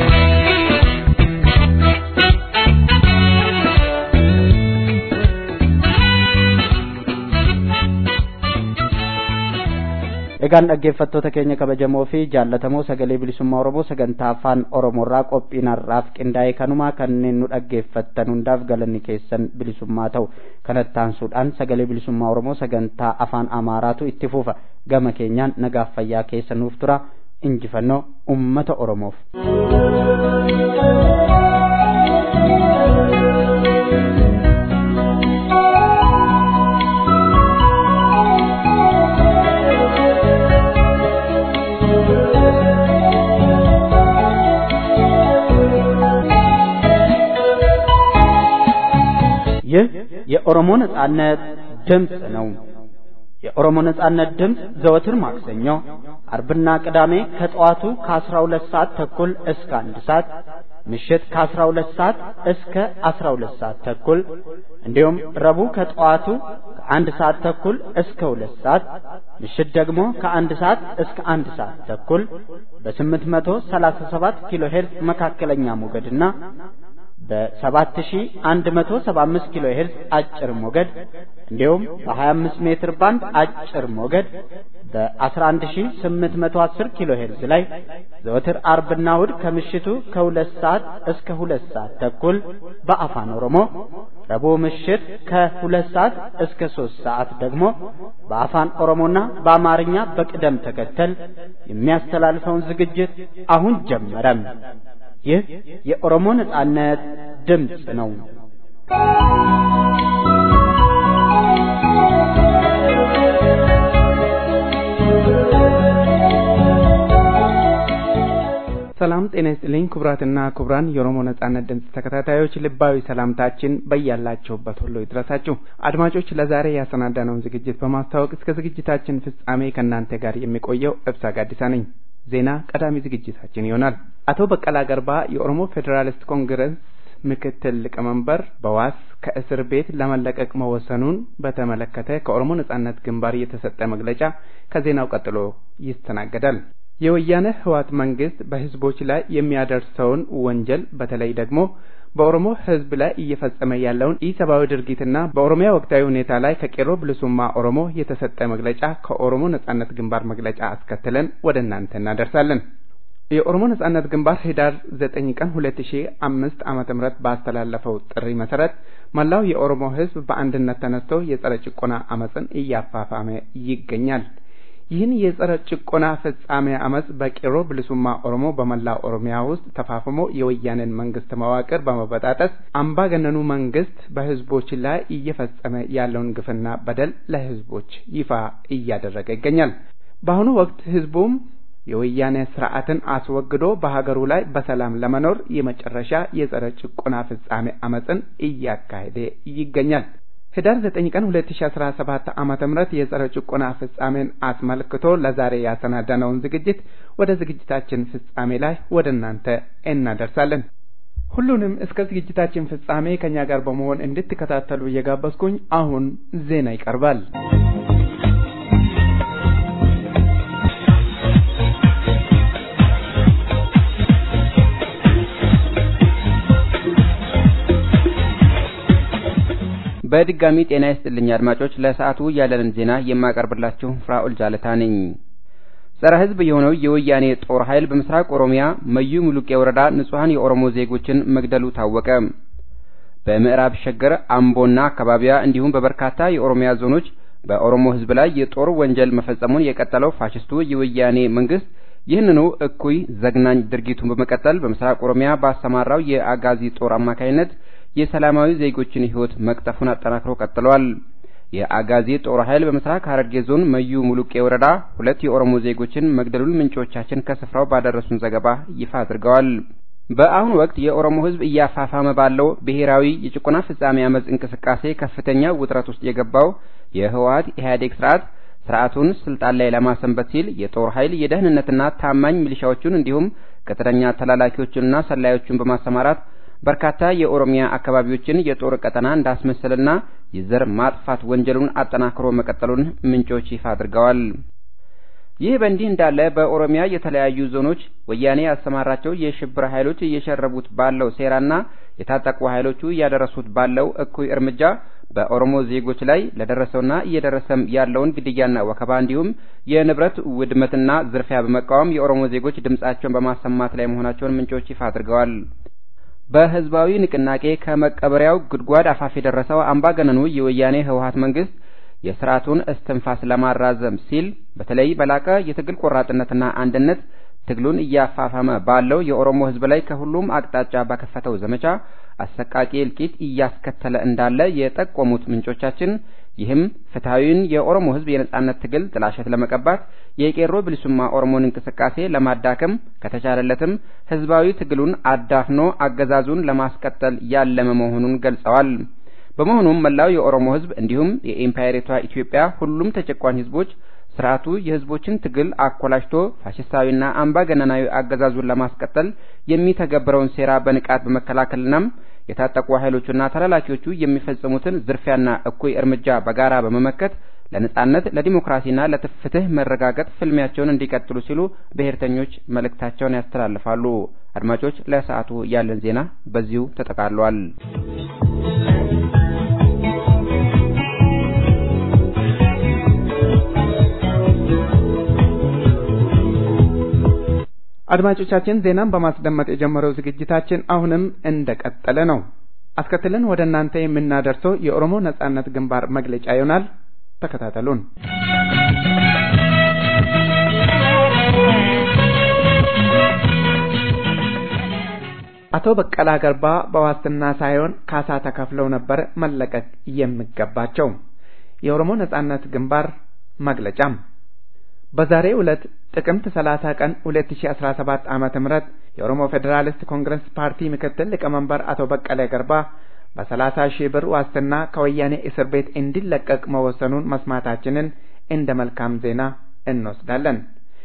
egaan dhaggeeffattoota keenya kabajamoo fi jaallatamoo sagalee bilisummaa oromoo sagantaa afaan oromoorraa qophiin har'aaf qindaa'e kanumaa kanneen nu dhaggeeffattan hundaaf galanni keessan bilisummaa ta'u kanatti aansuudhaan sagalee bilisummaa oromoo sagantaa afaan amaaraatu itti fufa gama keenyaan nagaaf fayyaa keessa nuuf tura injifannoo ummata oromoof. ይህ የኦሮሞ ነጻነት ድምፅ ነው። የኦሮሞ ነጻነት ድምፅ ዘወትር ማክሰኞ፣ አርብና ቅዳሜ ከጠዋቱ ከ12 ሰዓት ተኩል እስከ አንድ ሰዓት ምሽት ከ12 ሰዓት እስከ 12 ሰዓት ተኩል እንዲሁም ረቡዕ ከጠዋቱ ከአንድ ሰዓት ተኩል እስከ ሁለት ሰዓት ምሽት ደግሞ ከአንድ ሰዓት እስከ አንድ ሰዓት ተኩል በ837 ኪሎ ሄርዝ መካከለኛ ሞገድና በ7175 ኪሎ ሄርዝ አጭር ሞገድ እንዲሁም በ25 ሜትር ባንድ አጭር ሞገድ በ11810 ኪሎ ሄርዝ ላይ ዘወትር አርብና እሁድ ከምሽቱ ከሁለት ሰዓት እስከ ሁለት ሰዓት ተኩል በአፋን ኦሮሞ ረቡዕ ምሽት ከሁለት ሰዓት እስከ ሶስት ሰዓት ደግሞ በአፋን ኦሮሞና በአማርኛ በቅደም ተከተል የሚያስተላልፈውን ዝግጅት አሁን ጀመረም። ይህ የኦሮሞ ነጻነት ድምፅ ነው። ሰላም ጤና ይስጥልኝ ክቡራትና ክቡራን የኦሮሞ ነጻነት ድምፅ ተከታታዮች ልባዊ ሰላምታችን በያላችሁበት ሁሉ ይድረሳችሁ። አድማጮች ለዛሬ ያሰናዳነውን ዝግጅት በማስተዋወቅ እስከ ዝግጅታችን ፍጻሜ ከእናንተ ጋር የሚቆየው እብሳ ጋዲሳ ነኝ። ዜና ቀዳሚ ዝግጅታችን ይሆናል። አቶ በቀላ ገርባ የኦሮሞ ፌዴራሊስት ኮንግረስ ምክትል ሊቀመንበር በዋስ ከእስር ቤት ለመለቀቅ መወሰኑን በተመለከተ ከኦሮሞ ነጻነት ግንባር የተሰጠ መግለጫ ከዜናው ቀጥሎ ይስተናገዳል። የወያነ ህወሓት መንግስት በህዝቦች ላይ የሚያደርሰውን ወንጀል በተለይ ደግሞ በኦሮሞ ህዝብ ላይ እየፈጸመ ያለውን ኢሰብአዊ ድርጊትና በኦሮሚያ ወቅታዊ ሁኔታ ላይ ከቄሮ ብልሱማ ኦሮሞ የተሰጠ መግለጫ ከኦሮሞ ነጻነት ግንባር መግለጫ አስከትለን ወደ እናንተ እናደርሳለን። የኦሮሞ ነጻነት ግንባር ህዳር ዘጠኝ ቀን ሁለት ሺ አምስት ዓመተ ምህረት ባስተላለፈው ጥሪ መሰረት መላው የኦሮሞ ህዝብ በአንድነት ተነስቶ የጸረ ጭቆና አመፅን እያፋፋመ ይገኛል። ይህን የጸረ ጭቆና ፍጻሜ አመፅ በቄሮ ብልሱማ ኦሮሞ በመላ ኦሮሚያ ውስጥ ተፋፍሞ የወያኔን መንግስት መዋቅር በመበጣጠስ አምባገነኑ መንግስት በህዝቦች ላይ እየፈጸመ ያለውን ግፍና በደል ለህዝቦች ይፋ እያደረገ ይገኛል። በአሁኑ ወቅት ህዝቡም የወያኔ ስርዓትን አስወግዶ በሀገሩ ላይ በሰላም ለመኖር የመጨረሻ የጸረ ጭቆና ፍጻሜ አመፅን እያካሄደ ይገኛል። ህዳር 9 ቀን 2017 ዓመተ ምህረት የጸረ ጭቆና ፍጻሜን አስመልክቶ ለዛሬ ያሰናዳነውን ዝግጅት ወደ ዝግጅታችን ፍጻሜ ላይ ወደ እናንተ እናደርሳለን። ሁሉንም እስከ ዝግጅታችን ፍጻሜ ከኛ ጋር በመሆን እንድትከታተሉ እየጋበዝኩኝ አሁን ዜና ይቀርባል። በድጋሚ ጤና ይስጥልኝ አድማጮች። ለሰዓቱ ያለንን ዜና የማቀርብላችሁ ፍራኦል ጃለታ ነኝ። ጸረ ሕዝብ የሆነው የወያኔ ጦር ኃይል በምስራቅ ኦሮሚያ መዩ ሙሉቄ ወረዳ ንጹሐን የኦሮሞ ዜጎችን መግደሉ ታወቀ። በምዕራብ ሸገር፣ አምቦና አካባቢያ እንዲሁም በበርካታ የኦሮሚያ ዞኖች በኦሮሞ ሕዝብ ላይ የጦር ወንጀል መፈጸሙን የቀጠለው ፋሽስቱ የወያኔ መንግስት ይህንኑ እኩይ ዘግናኝ ድርጊቱን በመቀጠል በምስራቅ ኦሮሚያ ባሰማራው የአጋዚ ጦር አማካይነት የሰላማዊ ዜጎችን ሕይወት መቅጠፉን አጠናክሮ ቀጥሏል። የአጋዚ ጦር ኃይል በምስራቅ ሐረርጌ ዞን መዩ ሙሉቄ ወረዳ ሁለት የኦሮሞ ዜጎችን መግደሉን ምንጮቻችን ከስፍራው ባደረሱን ዘገባ ይፋ አድርገዋል። በአሁኑ ወቅት የኦሮሞ ሕዝብ እያፋፋመ ባለው ብሔራዊ የጭቆና ፍጻሜ አመፅ እንቅስቃሴ ከፍተኛ ውጥረት ውስጥ የገባው የህወሓት ኢህአዴግ ስርዓት ስርዓቱን ስልጣን ላይ ለማሰንበት ሲል የጦር ኃይል የደህንነትና ታማኝ ሚሊሻዎቹን እንዲሁም ቅጥረኛ ተላላኪዎቹንና ሰላዮቹን በማሰማራት በርካታ የኦሮሚያ አካባቢዎችን የጦር ቀጠና እንዳስመሰልና የዘር ማጥፋት ወንጀሉን አጠናክሮ መቀጠሉን ምንጮች ይፋ አድርገዋል። ይህ በእንዲህ እንዳለ በኦሮሚያ የተለያዩ ዞኖች ወያኔ ያሰማራቸው የሽብር ኃይሎች እየሸረቡት ባለው ሴራና የታጠቁ ኃይሎቹ እያደረሱት ባለው እኩይ እርምጃ በኦሮሞ ዜጎች ላይ ለደረሰውና እየደረሰም ያለውን ግድያና ወከባ እንዲሁም የንብረት ውድመትና ዝርፊያ በመቃወም የኦሮሞ ዜጎች ድምጻቸውን በማሰማት ላይ መሆናቸውን ምንጮች ይፋ አድርገዋል። በህዝባዊ ንቅናቄ ከመቀበሪያው ጉድጓድ አፋፍ የደረሰው አምባገነኑ የወያኔ ህወሓት መንግስት የስርዓቱን እስትንፋስ ለማራዘም ሲል በተለይ በላቀ የትግል ቆራጥነትና አንድነት ትግሉን እያፋፋመ ባለው የኦሮሞ ህዝብ ላይ ከሁሉም አቅጣጫ በከፈተው ዘመቻ አሰቃቂ እልቂት እያስከተለ እንዳለ የጠቆሙት ምንጮቻችን ይህም ፍትሐዊውን የኦሮሞ ህዝብ የነጻነት ትግል ጥላሸት ለመቀባት የቄሮ ብልሱማ ኦሮሞን እንቅስቃሴ ለማዳከም ከተቻለለትም ህዝባዊ ትግሉን አዳፍኖ አገዛዙን ለማስቀጠል ያለመ መሆኑን ገልጸዋል። በመሆኑም መላው የኦሮሞ ህዝብ እንዲሁም የኢምፓየሪቷ ኢትዮጵያ ሁሉም ተጨቋኝ ህዝቦች ስርዓቱ የህዝቦችን ትግል አኮላሽቶ ፋሽስታዊና አምባገነናዊ አገዛዙን ለማስቀጠል የሚተገብረውን ሴራ በንቃት በመከላከልናም የታጠቁ ኃይሎቹና ተላላኪዎቹ የሚፈጽሙትን ዝርፊያና እኩይ እርምጃ በጋራ በመመከት ለነጻነት ለዲሞክራሲና ለፍትህ መረጋገጥ ፍልሚያቸውን እንዲቀጥሉ ሲሉ ብሔርተኞች መልእክታቸውን ያስተላልፋሉ። አድማጮች፣ ለሰዓቱ ያለን ዜና በዚሁ ተጠቃሏል። አድማጮቻችን ዜናን በማስደመጥ የጀመረው ዝግጅታችን አሁንም እንደቀጠለ ነው። አስከትለን ወደ እናንተ የምናደርሰው የኦሮሞ ነጻነት ግንባር መግለጫ ይሆናል። ተከታተሉን። አቶ በቀላ ገርባ በዋስትና ሳይሆን ካሳ ተከፍለው ነበር መለቀቅ የሚገባቸው። የኦሮሞ ነጻነት ግንባር መግለጫም በዛሬው ዕለት ጥቅምት 30 ቀን 2017 ዓመተ ምህረት የኦሮሞ ፌዴራሊስት ኮንግረስ ፓርቲ ምክትል ሊቀመንበር አቶ በቀለ ገርባ በ30 ሺህ ብር ዋስትና ከወያኔ እስር ቤት እንዲለቀቅ መወሰኑን መስማታችንን እንደ መልካም ዜና እንወስዳለን።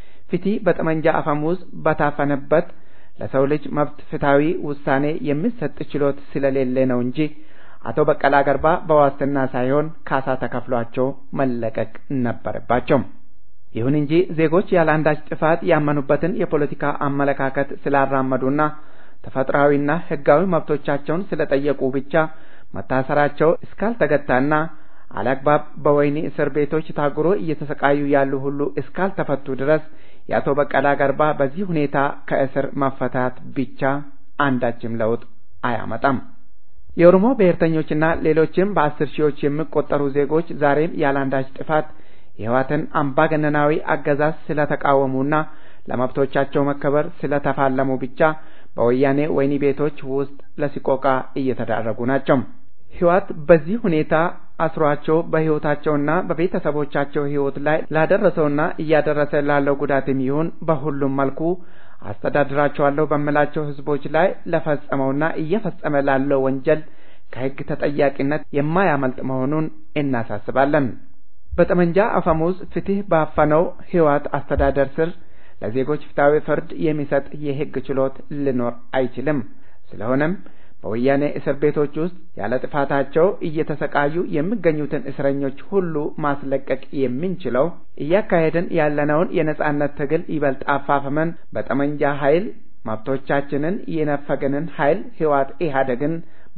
ፊቲ በጠመንጃ አፈሙዝ በታፈነበት ለሰው ልጅ መብት ፍትሐዊ ውሳኔ የሚሰጥ ችሎት ስለሌለ ነው እንጂ አቶ በቀላ ገርባ በዋስትና ሳይሆን ካሳ ተከፍሏቸው መለቀቅ ነበረባቸው። ይሁን እንጂ ዜጎች ያለ አንዳች ጥፋት ያመኑበትን የፖለቲካ አመለካከት ስላራመዱና ተፈጥሯዊና ሕጋዊ መብቶቻቸውን ስለጠየቁ ብቻ መታሰራቸው እስካልተገታና አላግባብ በወህኒ እስር ቤቶች ታጉሮ እየተሰቃዩ ያሉ ሁሉ እስካልተፈቱ ድረስ የአቶ በቀላ ገርባ በዚህ ሁኔታ ከእስር መፈታት ብቻ አንዳችም ለውጥ አያመጣም። የኦሮሞ ብሔርተኞችና ሌሎችም በአስር ሺዎች የሚቆጠሩ ዜጎች ዛሬም ያለ አንዳች ጥፋት የህወሓትን አምባገነናዊ አገዛዝ ስለተቃወሙና ለመብቶቻቸው መከበር ስለተፋለሙ ብቻ በወያኔ ወህኒ ቤቶች ውስጥ ለሲቆቃ እየተዳረጉ ናቸው። ህወሓት በዚህ ሁኔታ አስሯቸው በህይወታቸውና በቤተሰቦቻቸው ህይወት ላይ ላደረሰውና እያደረሰ ላለው ጉዳትም ይሁን በሁሉም መልኩ አስተዳድራቸዋለሁ በሚላቸው ህዝቦች ላይ ለፈጸመውና እየፈጸመ ላለው ወንጀል ከህግ ተጠያቂነት የማያመልጥ መሆኑን እናሳስባለን። በጠመንጃ አፈሙዝ ፍትህ ባፈነው ህወሓት አስተዳደር ስር ለዜጎች ፍትሐዊ ፍርድ የሚሰጥ የህግ ችሎት ሊኖር አይችልም። ስለሆነም በወያኔ እስር ቤቶች ውስጥ ያለ ጥፋታቸው እየተሰቃዩ የሚገኙትን እስረኞች ሁሉ ማስለቀቅ የምንችለው እያካሄድን ያለነውን የነጻነት ትግል ይበልጥ አፋፍመን በጠመንጃ ኃይል መብቶቻችንን የነፈገንን ኃይል ህወሓት ኢህአዴግን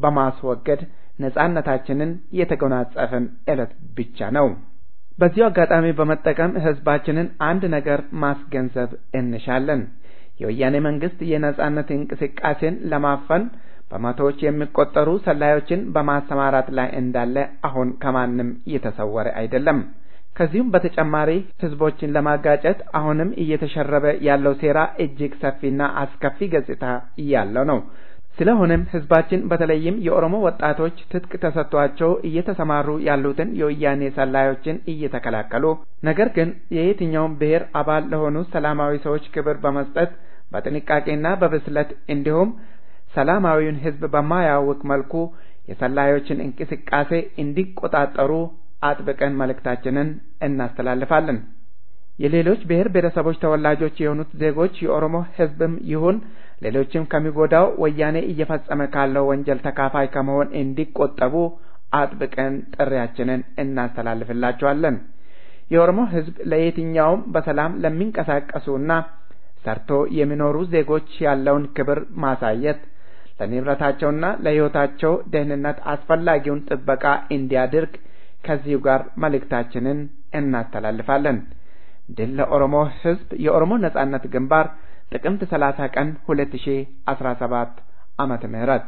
በማስወገድ ነጻነታችንን የተጎናጸፍን ዕለት ብቻ ነው። በዚሁ አጋጣሚ በመጠቀም ህዝባችንን አንድ ነገር ማስገንዘብ እንሻለን። የወያኔ መንግስት የነጻነት እንቅስቃሴን ለማፈን በመቶዎች የሚቆጠሩ ሰላዮችን በማሰማራት ላይ እንዳለ አሁን ከማንም የተሰወረ አይደለም። ከዚሁም በተጨማሪ ህዝቦችን ለማጋጨት አሁንም እየተሸረበ ያለው ሴራ እጅግ ሰፊና አስከፊ ገጽታ ያለው ነው። ስለሆነም ህዝባችን በተለይም የኦሮሞ ወጣቶች ትጥቅ ተሰጥቷቸው እየተሰማሩ ያሉትን የወያኔ ሰላዮችን እየተከላከሉ ነገር ግን የየትኛውም ብሔር አባል ለሆኑ ሰላማዊ ሰዎች ክብር በመስጠት በጥንቃቄና በብስለት እንዲሁም ሰላማዊውን ሕዝብ በማያውክ መልኩ የሰላዮችን እንቅስቃሴ እንዲቆጣጠሩ አጥብቀን መልእክታችንን እናስተላልፋለን። የሌሎች ብሔር ብሔረሰቦች ተወላጆች የሆኑት ዜጎች የኦሮሞ ሕዝብም ይሁን ሌሎችም ከሚጎዳው ወያኔ እየፈጸመ ካለው ወንጀል ተካፋይ ከመሆን እንዲቆጠቡ አጥብቀን ጥሪያችንን እናስተላልፍላቸዋለን። የኦሮሞ ሕዝብ ለየትኛውም በሰላም ለሚንቀሳቀሱና ሰርቶ የሚኖሩ ዜጎች ያለውን ክብር ማሳየት ለንብረታቸውና ለሕይወታቸው ደህንነት አስፈላጊውን ጥበቃ እንዲያደርግ ከዚሁ ጋር መልእክታችንን እናስተላልፋለን። ድል ለኦሮሞ ሕዝብ! የኦሮሞ ነጻነት ግንባር ጥቅምት 30 ቀን 2017 ዓመተ ምህረት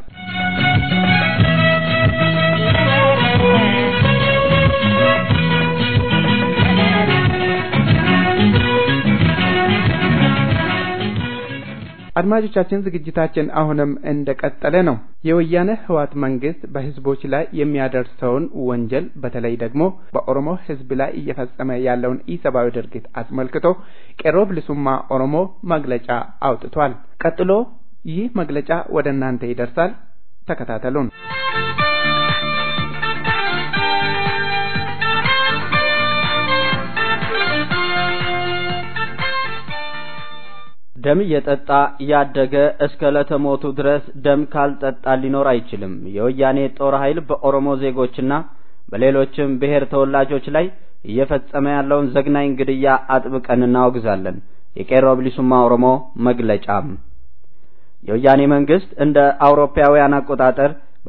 አድማጮቻችን ዝግጅታችን አሁንም እንደቀጠለ ነው። የወያኔ ህወሓት መንግስት በህዝቦች ላይ የሚያደርሰውን ወንጀል በተለይ ደግሞ በኦሮሞ ህዝብ ላይ እየፈጸመ ያለውን ኢሰብአዊ ድርጊት አስመልክቶ ቄሮ ብልሱማ ኦሮሞ መግለጫ አውጥቷል። ቀጥሎ ይህ መግለጫ ወደ እናንተ ይደርሳል። ተከታተሉን። ደም እየጠጣ ያደገ እስከ ለተሞቱ ድረስ ደም ካልጠጣ ሊኖር አይችልም። የወያኔ ጦር ኃይል በኦሮሞ ዜጎችና በሌሎችም ብሔር ተወላጆች ላይ እየፈጸመ ያለውን ዘግናኝ ግድያ አጥብቀን እናወግዛለን። የቄሮ ብሊሱማ ኦሮሞ መግለጫም የወያኔ መንግስት እንደ አውሮፓውያን አቆጣጠር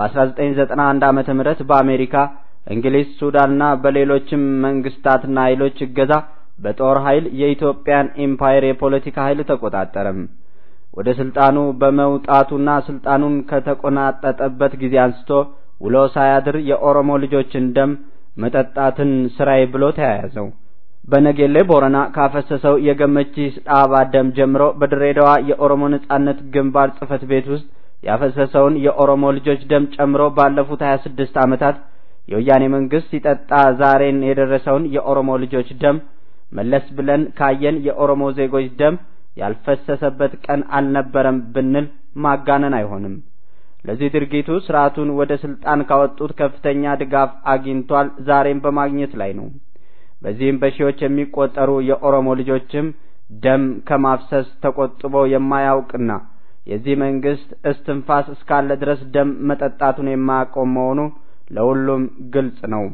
በ1991 ዓመተ ምህረት በአሜሪካ፣ እንግሊዝ፣ ሱዳንና በሌሎችም መንግስታትና ኃይሎች እገዛ በጦር ኃይል የኢትዮጵያን ኢምፓየር የፖለቲካ ኃይል ተቆጣጠረም። ወደ ስልጣኑ በመውጣቱና ስልጣኑን ከተቆናጠጠበት ጊዜ አንስቶ ውሎ ሳያድር የኦሮሞ ልጆችን ደም መጠጣትን ስራዬ ብሎ ተያያዘው። በነጌሌ ቦረና ካፈሰሰው የገመቺስ ዳባ ደም ጀምሮ በድሬዳዋ የኦሮሞ ነጻነት ግንባር ጽህፈት ቤት ውስጥ ያፈሰሰውን የኦሮሞ ልጆች ደም ጨምሮ ባለፉት 26 ዓመታት የወያኔ መንግስት ሲጠጣ ዛሬን የደረሰውን የኦሮሞ ልጆች ደም መለስ ብለን ካየን የኦሮሞ ዜጎች ደም ያልፈሰሰበት ቀን አልነበረም ብንል ማጋነን አይሆንም። ለዚህ ድርጊቱ ስርዓቱን ወደ ስልጣን ካወጡት ከፍተኛ ድጋፍ አግኝቷል፣ ዛሬም በማግኘት ላይ ነው። በዚህም በሺዎች የሚቆጠሩ የኦሮሞ ልጆችም ደም ከማፍሰስ ተቆጥቦ የማያውቅና የዚህ መንግስት እስትንፋስ እስካለ ድረስ ደም መጠጣቱን የማያቆም መሆኑ ለሁሉም ግልጽ ነው።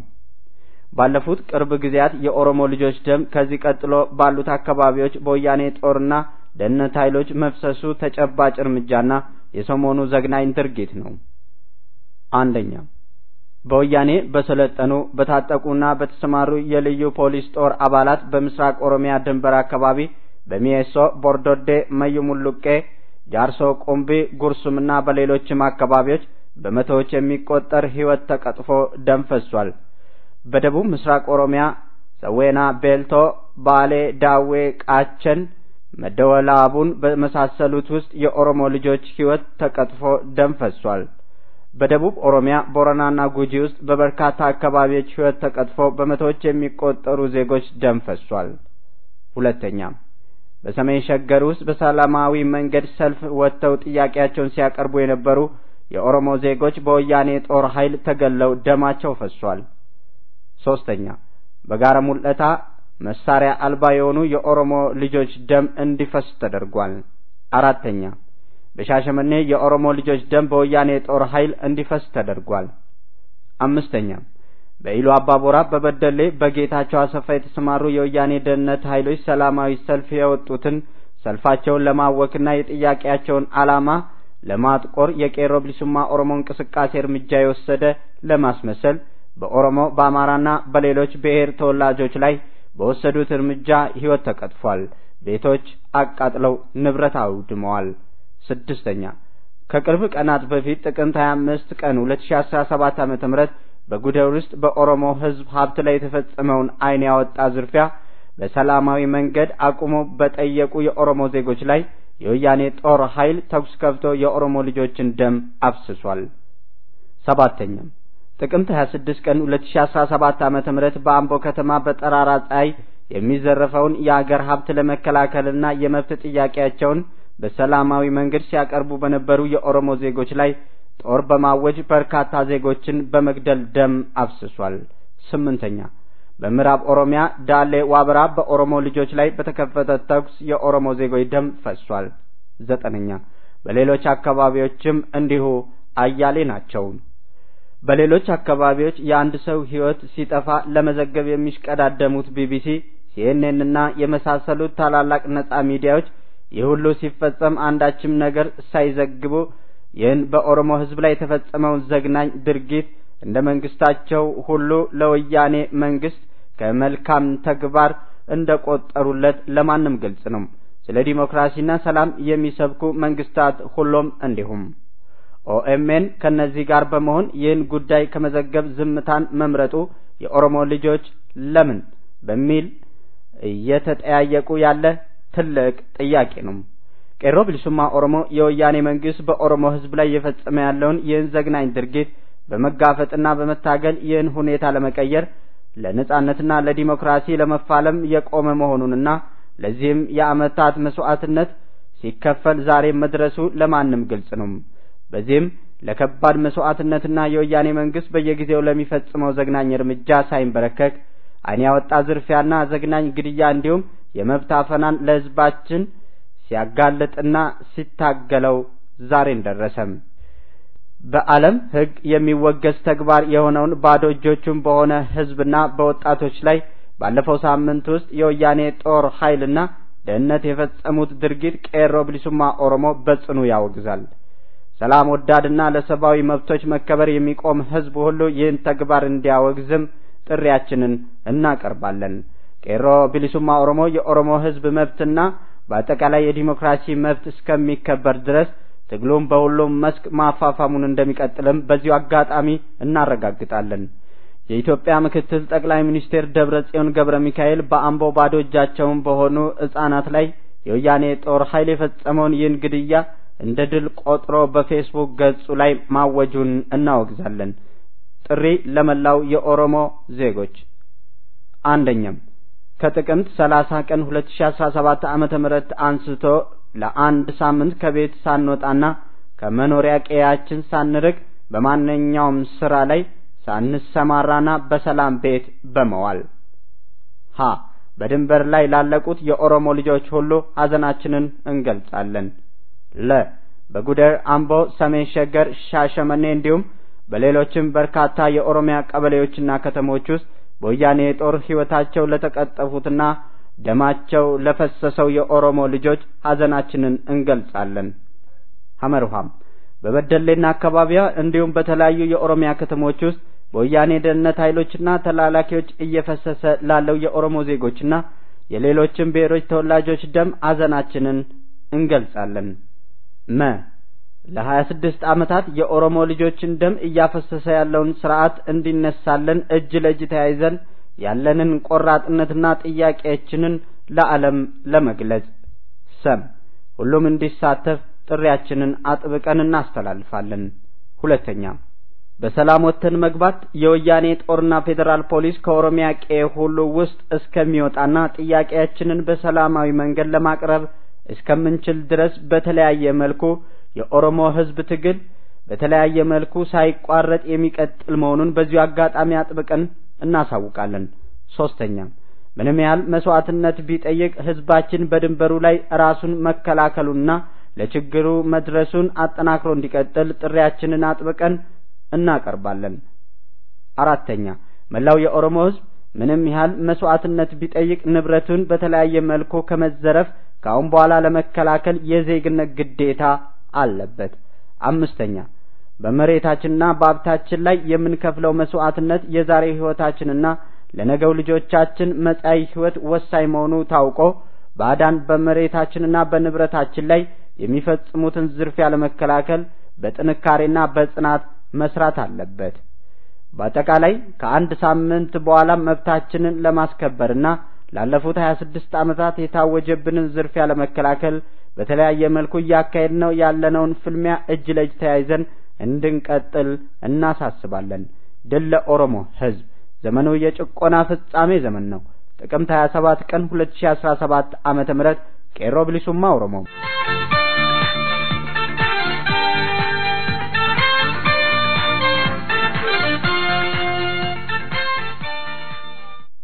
ባለፉት ቅርብ ጊዜያት የኦሮሞ ልጆች ደም ከዚህ ቀጥሎ ባሉት አካባቢዎች በወያኔ ጦርና ደህንነት ኃይሎች መፍሰሱ ተጨባጭ እርምጃና የሰሞኑ ዘግናኝ ድርጊት ነው። አንደኛ በወያኔ በሰለጠኑ በታጠቁና በተሰማሩ የልዩ ፖሊስ ጦር አባላት በምስራቅ ኦሮሚያ ድንበር አካባቢ በሚኤሶ፣ ቦርዶዴ፣ መዩ ሙሉቄ፣ ጃርሶ፣ ቁምቢ፣ ጉርሱምና በሌሎችም አካባቢዎች በመቶዎች የሚቆጠር ሕይወት ተቀጥፎ ደም ፈሷል። በደቡብ ምስራቅ ኦሮሚያ ሰዌና፣ ቤልቶ፣ ባሌ፣ ዳዌ፣ ቃቸን፣ መደወላቡን በመሳሰሉት ውስጥ የኦሮሞ ልጆች ሕይወት ተቀጥፎ ደም ፈሷል። በደቡብ ኦሮሚያ ቦረናና ጉጂ ውስጥ በበርካታ አካባቢዎች ሕይወት ተቀጥፎ በመቶዎች የሚቆጠሩ ዜጎች ደም ፈሷል። ሁለተኛ በሰሜን ሸገር ውስጥ በሰላማዊ መንገድ ሰልፍ ወጥተው ጥያቄያቸውን ሲያቀርቡ የነበሩ የኦሮሞ ዜጎች በወያኔ ጦር ኃይል ተገለው ደማቸው ፈሷል። ሶስተኛ በጋራ ሙለታ መሳሪያ አልባ የሆኑ የኦሮሞ ልጆች ደም እንዲፈስ ተደርጓል። አራተኛ በሻሸመኔ የኦሮሞ ልጆች ደም በወያኔ ጦር ኃይል እንዲፈስ ተደርጓል። አምስተኛ በኢሉ አባቦራ፣ በበደሌ በጌታቸው አሰፋ የተሰማሩ የወያኔ ደህንነት ኃይሎች ሰላማዊ ሰልፍ የወጡትን ሰልፋቸውን ለማወክና የጥያቄያቸውን ዓላማ ለማጥቆር የቄሮ ብሊሱማ ኦሮሞ እንቅስቃሴ እርምጃ የወሰደ ለማስመሰል በኦሮሞ በአማራና በሌሎች ብሔር ተወላጆች ላይ በወሰዱት እርምጃ ሕይወት ተቀጥፏል። ቤቶች አቃጥለው ንብረት አውድመዋል። ስድስተኛ ከቅርብ ቀናት በፊት ጥቅምት 25 ቀን 2017 ዓመተ ምህረት በጉደር ውስጥ በኦሮሞ ሕዝብ ሀብት ላይ የተፈጸመውን ዓይን ያወጣ ዝርፊያ በሰላማዊ መንገድ አቁሞ በጠየቁ የኦሮሞ ዜጎች ላይ የወያኔ ጦር ኃይል ተኩስ ከፍቶ የኦሮሞ ልጆችን ደም አፍስሷል። ሰባተኛ ጥቅምት 26 ቀን 2017 ዓመተ ምህረት በአምቦ ከተማ በጠራራ ፀሐይ የሚዘረፈውን የአገር ሀብት ለመከላከልና የመብት ጥያቄያቸውን በሰላማዊ መንገድ ሲያቀርቡ በነበሩ የኦሮሞ ዜጎች ላይ ጦር በማወጅ በርካታ ዜጎችን በመግደል ደም አፍስሷል። ስምንተኛ በምዕራብ ኦሮሚያ ዳሌ ዋበራ በኦሮሞ ልጆች ላይ በተከፈተ ተኩስ የኦሮሞ ዜጎች ደም ፈሷል። ዘጠነኛ በሌሎች አካባቢዎችም እንዲሁ አያሌ ናቸው። በሌሎች አካባቢዎች የአንድ ሰው ሕይወት ሲጠፋ ለመዘገብ የሚሽቀዳደሙት ቢቢሲ፣ ሲኤንኤን እና የመሳሰሉት ታላላቅ ነጻ ሚዲያዎች ይህ ሁሉ ሲፈጸም አንዳችም ነገር ሳይዘግቡ ይህን በኦሮሞ ሕዝብ ላይ የተፈጸመውን ዘግናኝ ድርጊት እንደ መንግስታቸው ሁሉ ለወያኔ መንግስት ከመልካም ተግባር እንደ ቆጠሩለት ለማንም ግልጽ ነው። ስለ ዲሞክራሲና ሰላም የሚሰብኩ መንግስታት ሁሉም እንዲሁም ኦኤምኤን ከነዚህ ጋር በመሆን ይህን ጉዳይ ከመዘገብ ዝምታን መምረጡ የኦሮሞ ልጆች ለምን በሚል እየተጠያየቁ ያለ ትልቅ ጥያቄ ነው። ቄሮ ብልሱማ ኦሮሞ የወያኔ መንግስት በኦሮሞ ህዝብ ላይ እየፈጸመ ያለውን ይህን ዘግናኝ ድርጊት በመጋፈጥና በመታገል ይህን ሁኔታ ለመቀየር ለነጻነትና ለዲሞክራሲ ለመፋለም የቆመ መሆኑንና ለዚህም የአመታት መስዋዕትነት ሲከፈል ዛሬ መድረሱ ለማንም ግልጽ ነው። በዚህም ለከባድ መስዋዕትነትና የወያኔ መንግስት በየጊዜው ለሚፈጽመው ዘግናኝ እርምጃ ሳይንበረከክ ዓይን ያወጣ ዝርፊያና ዘግናኝ ግድያ እንዲሁም የመብት አፈናን ለህዝባችን ሲያጋልጥና ሲታገለው ዛሬን ደረሰም። በዓለም ህግ የሚወገዝ ተግባር የሆነውን ባዶ እጆቹን በሆነ ህዝብና በወጣቶች ላይ ባለፈው ሳምንት ውስጥ የወያኔ ጦር ኃይልና ደህንነት የፈጸሙት ድርጊት ቄሮ ብሊሱማ ኦሮሞ በጽኑ ያወግዛል። ሰላም ወዳድና ለሰብአዊ መብቶች መከበር የሚቆም ህዝብ ሁሉ ይህን ተግባር እንዲያወግዝም ጥሪያችንን እናቀርባለን። ቄሮ ብሊሱማ ኦሮሞ የኦሮሞ ህዝብ መብትና በአጠቃላይ የዲሞክራሲ መብት እስከሚከበር ድረስ ትግሉም በሁሉም መስክ ማፋፋሙን እንደሚቀጥልም በዚሁ አጋጣሚ እናረጋግጣለን። የኢትዮጵያ ምክትል ጠቅላይ ሚኒስቴር ደብረ ጽዮን ገብረ ሚካኤል በአምቦ ባዶ እጃቸውን በሆኑ ህጻናት ላይ የወያኔ ጦር ኃይል የፈጸመውን ይህን ግድያ እንደ ድል ቆጥሮ በፌስቡክ ገጹ ላይ ማወጁን እናወግዛለን። ጥሪ ለመላው የኦሮሞ ዜጎች አንደኛም ከጥቅምት 30 ቀን 2017 ዓመተ ምህረት አንስቶ ለአንድ ሳምንት ከቤት ሳንወጣና ከመኖሪያ ቀያችን ሳንርቅ በማንኛውም ስራ ላይ ሳንሰማራና በሰላም ቤት በመዋል ሀ በድንበር ላይ ላለቁት የኦሮሞ ልጆች ሁሉ ሀዘናችንን እንገልጻለን። ለ በጉደር፣ አምቦ፣ ሰሜን ሸገር፣ ሻሸመኔ እንዲሁም በሌሎችም በርካታ የኦሮሚያ ቀበሌዎችና ከተሞች ውስጥ በወያኔ ጦር ሕይወታቸው ለተቀጠፉትና ደማቸው ለፈሰሰው የኦሮሞ ልጆች ሀዘናችንን እንገልጻለን። ሐመርሃም በበደሌና አካባቢዋ እንዲሁም በተለያዩ የኦሮሚያ ከተሞች ውስጥ በወያኔ ደህንነት ኃይሎችና ተላላኪዎች እየፈሰሰ ላለው የኦሮሞ ዜጎችና የሌሎችም ብሔሮች ተወላጆች ደም ሀዘናችንን እንገልጻለን። መ ለሀያ ስድስት ዓመታት የኦሮሞ ልጆችን ደም እያፈሰሰ ያለውን ስርዓት እንዲነሳለን እጅ ለእጅ ተያይዘን ያለንን ቆራጥነትና ጥያቄያችንን ለዓለም ለመግለጽ ሰም ሁሉም እንዲሳተፍ ጥሪያችንን አጥብቀን እናስተላልፋለን። ሁለተኛ በሰላም ወጥተን መግባት የወያኔ ጦርና ፌዴራል ፖሊስ ከኦሮሚያ ቄ ሁሉ ውስጥ እስከሚወጣና ጥያቄያችንን በሰላማዊ መንገድ ለማቅረብ እስከምንችል ድረስ በተለያየ መልኩ የኦሮሞ ሕዝብ ትግል በተለያየ መልኩ ሳይቋረጥ የሚቀጥል መሆኑን በዚሁ አጋጣሚ አጥብቀን እናሳውቃለን። ሶስተኛ ምንም ያህል መስዋዕትነት ቢጠይቅ ሕዝባችን በድንበሩ ላይ ራሱን መከላከሉና ለችግሩ መድረሱን አጠናክሮ እንዲቀጥል ጥሪያችንን አጥብቀን እናቀርባለን። አራተኛ መላው የኦሮሞ ሕዝብ ምንም ያህል መስዋዕትነት ቢጠይቅ ንብረቱን በተለያየ መልኩ ከመዘረፍ ከአሁን በኋላ ለመከላከል የዜግነት ግዴታ አለበት። አምስተኛ በመሬታችንና በሀብታችን ላይ የምንከፍለው መስዋዕትነት የዛሬ ሕይወታችንና ለነገው ልጆቻችን መጻኢ ሕይወት ወሳኝ መሆኑ ታውቆ ባዕዳን በመሬታችንና በንብረታችን ላይ የሚፈጽሙትን ዝርፊያ ለመከላከል በጥንካሬና በጽናት መስራት አለበት። በአጠቃላይ ከአንድ ሳምንት በኋላ መብታችንን ለማስከበርና ላለፉት ሀያ ስድስት ዓመታት የታወጀብንን ዝርፊያ ለመከላከል በተለያየ መልኩ እያካሄድነው ያለነውን ፍልሚያ እጅ ለእጅ ተያይዘን እንድንቀጥል እናሳስባለን። ድል ለኦሮሞ ሕዝብ! ዘመኑ የጭቆና ፍጻሜ ዘመን ነው። ጥቅምት 27 ቀን 2017 ዓመተ ምህረት ቄሮ ብሊሱማ ኦሮሞ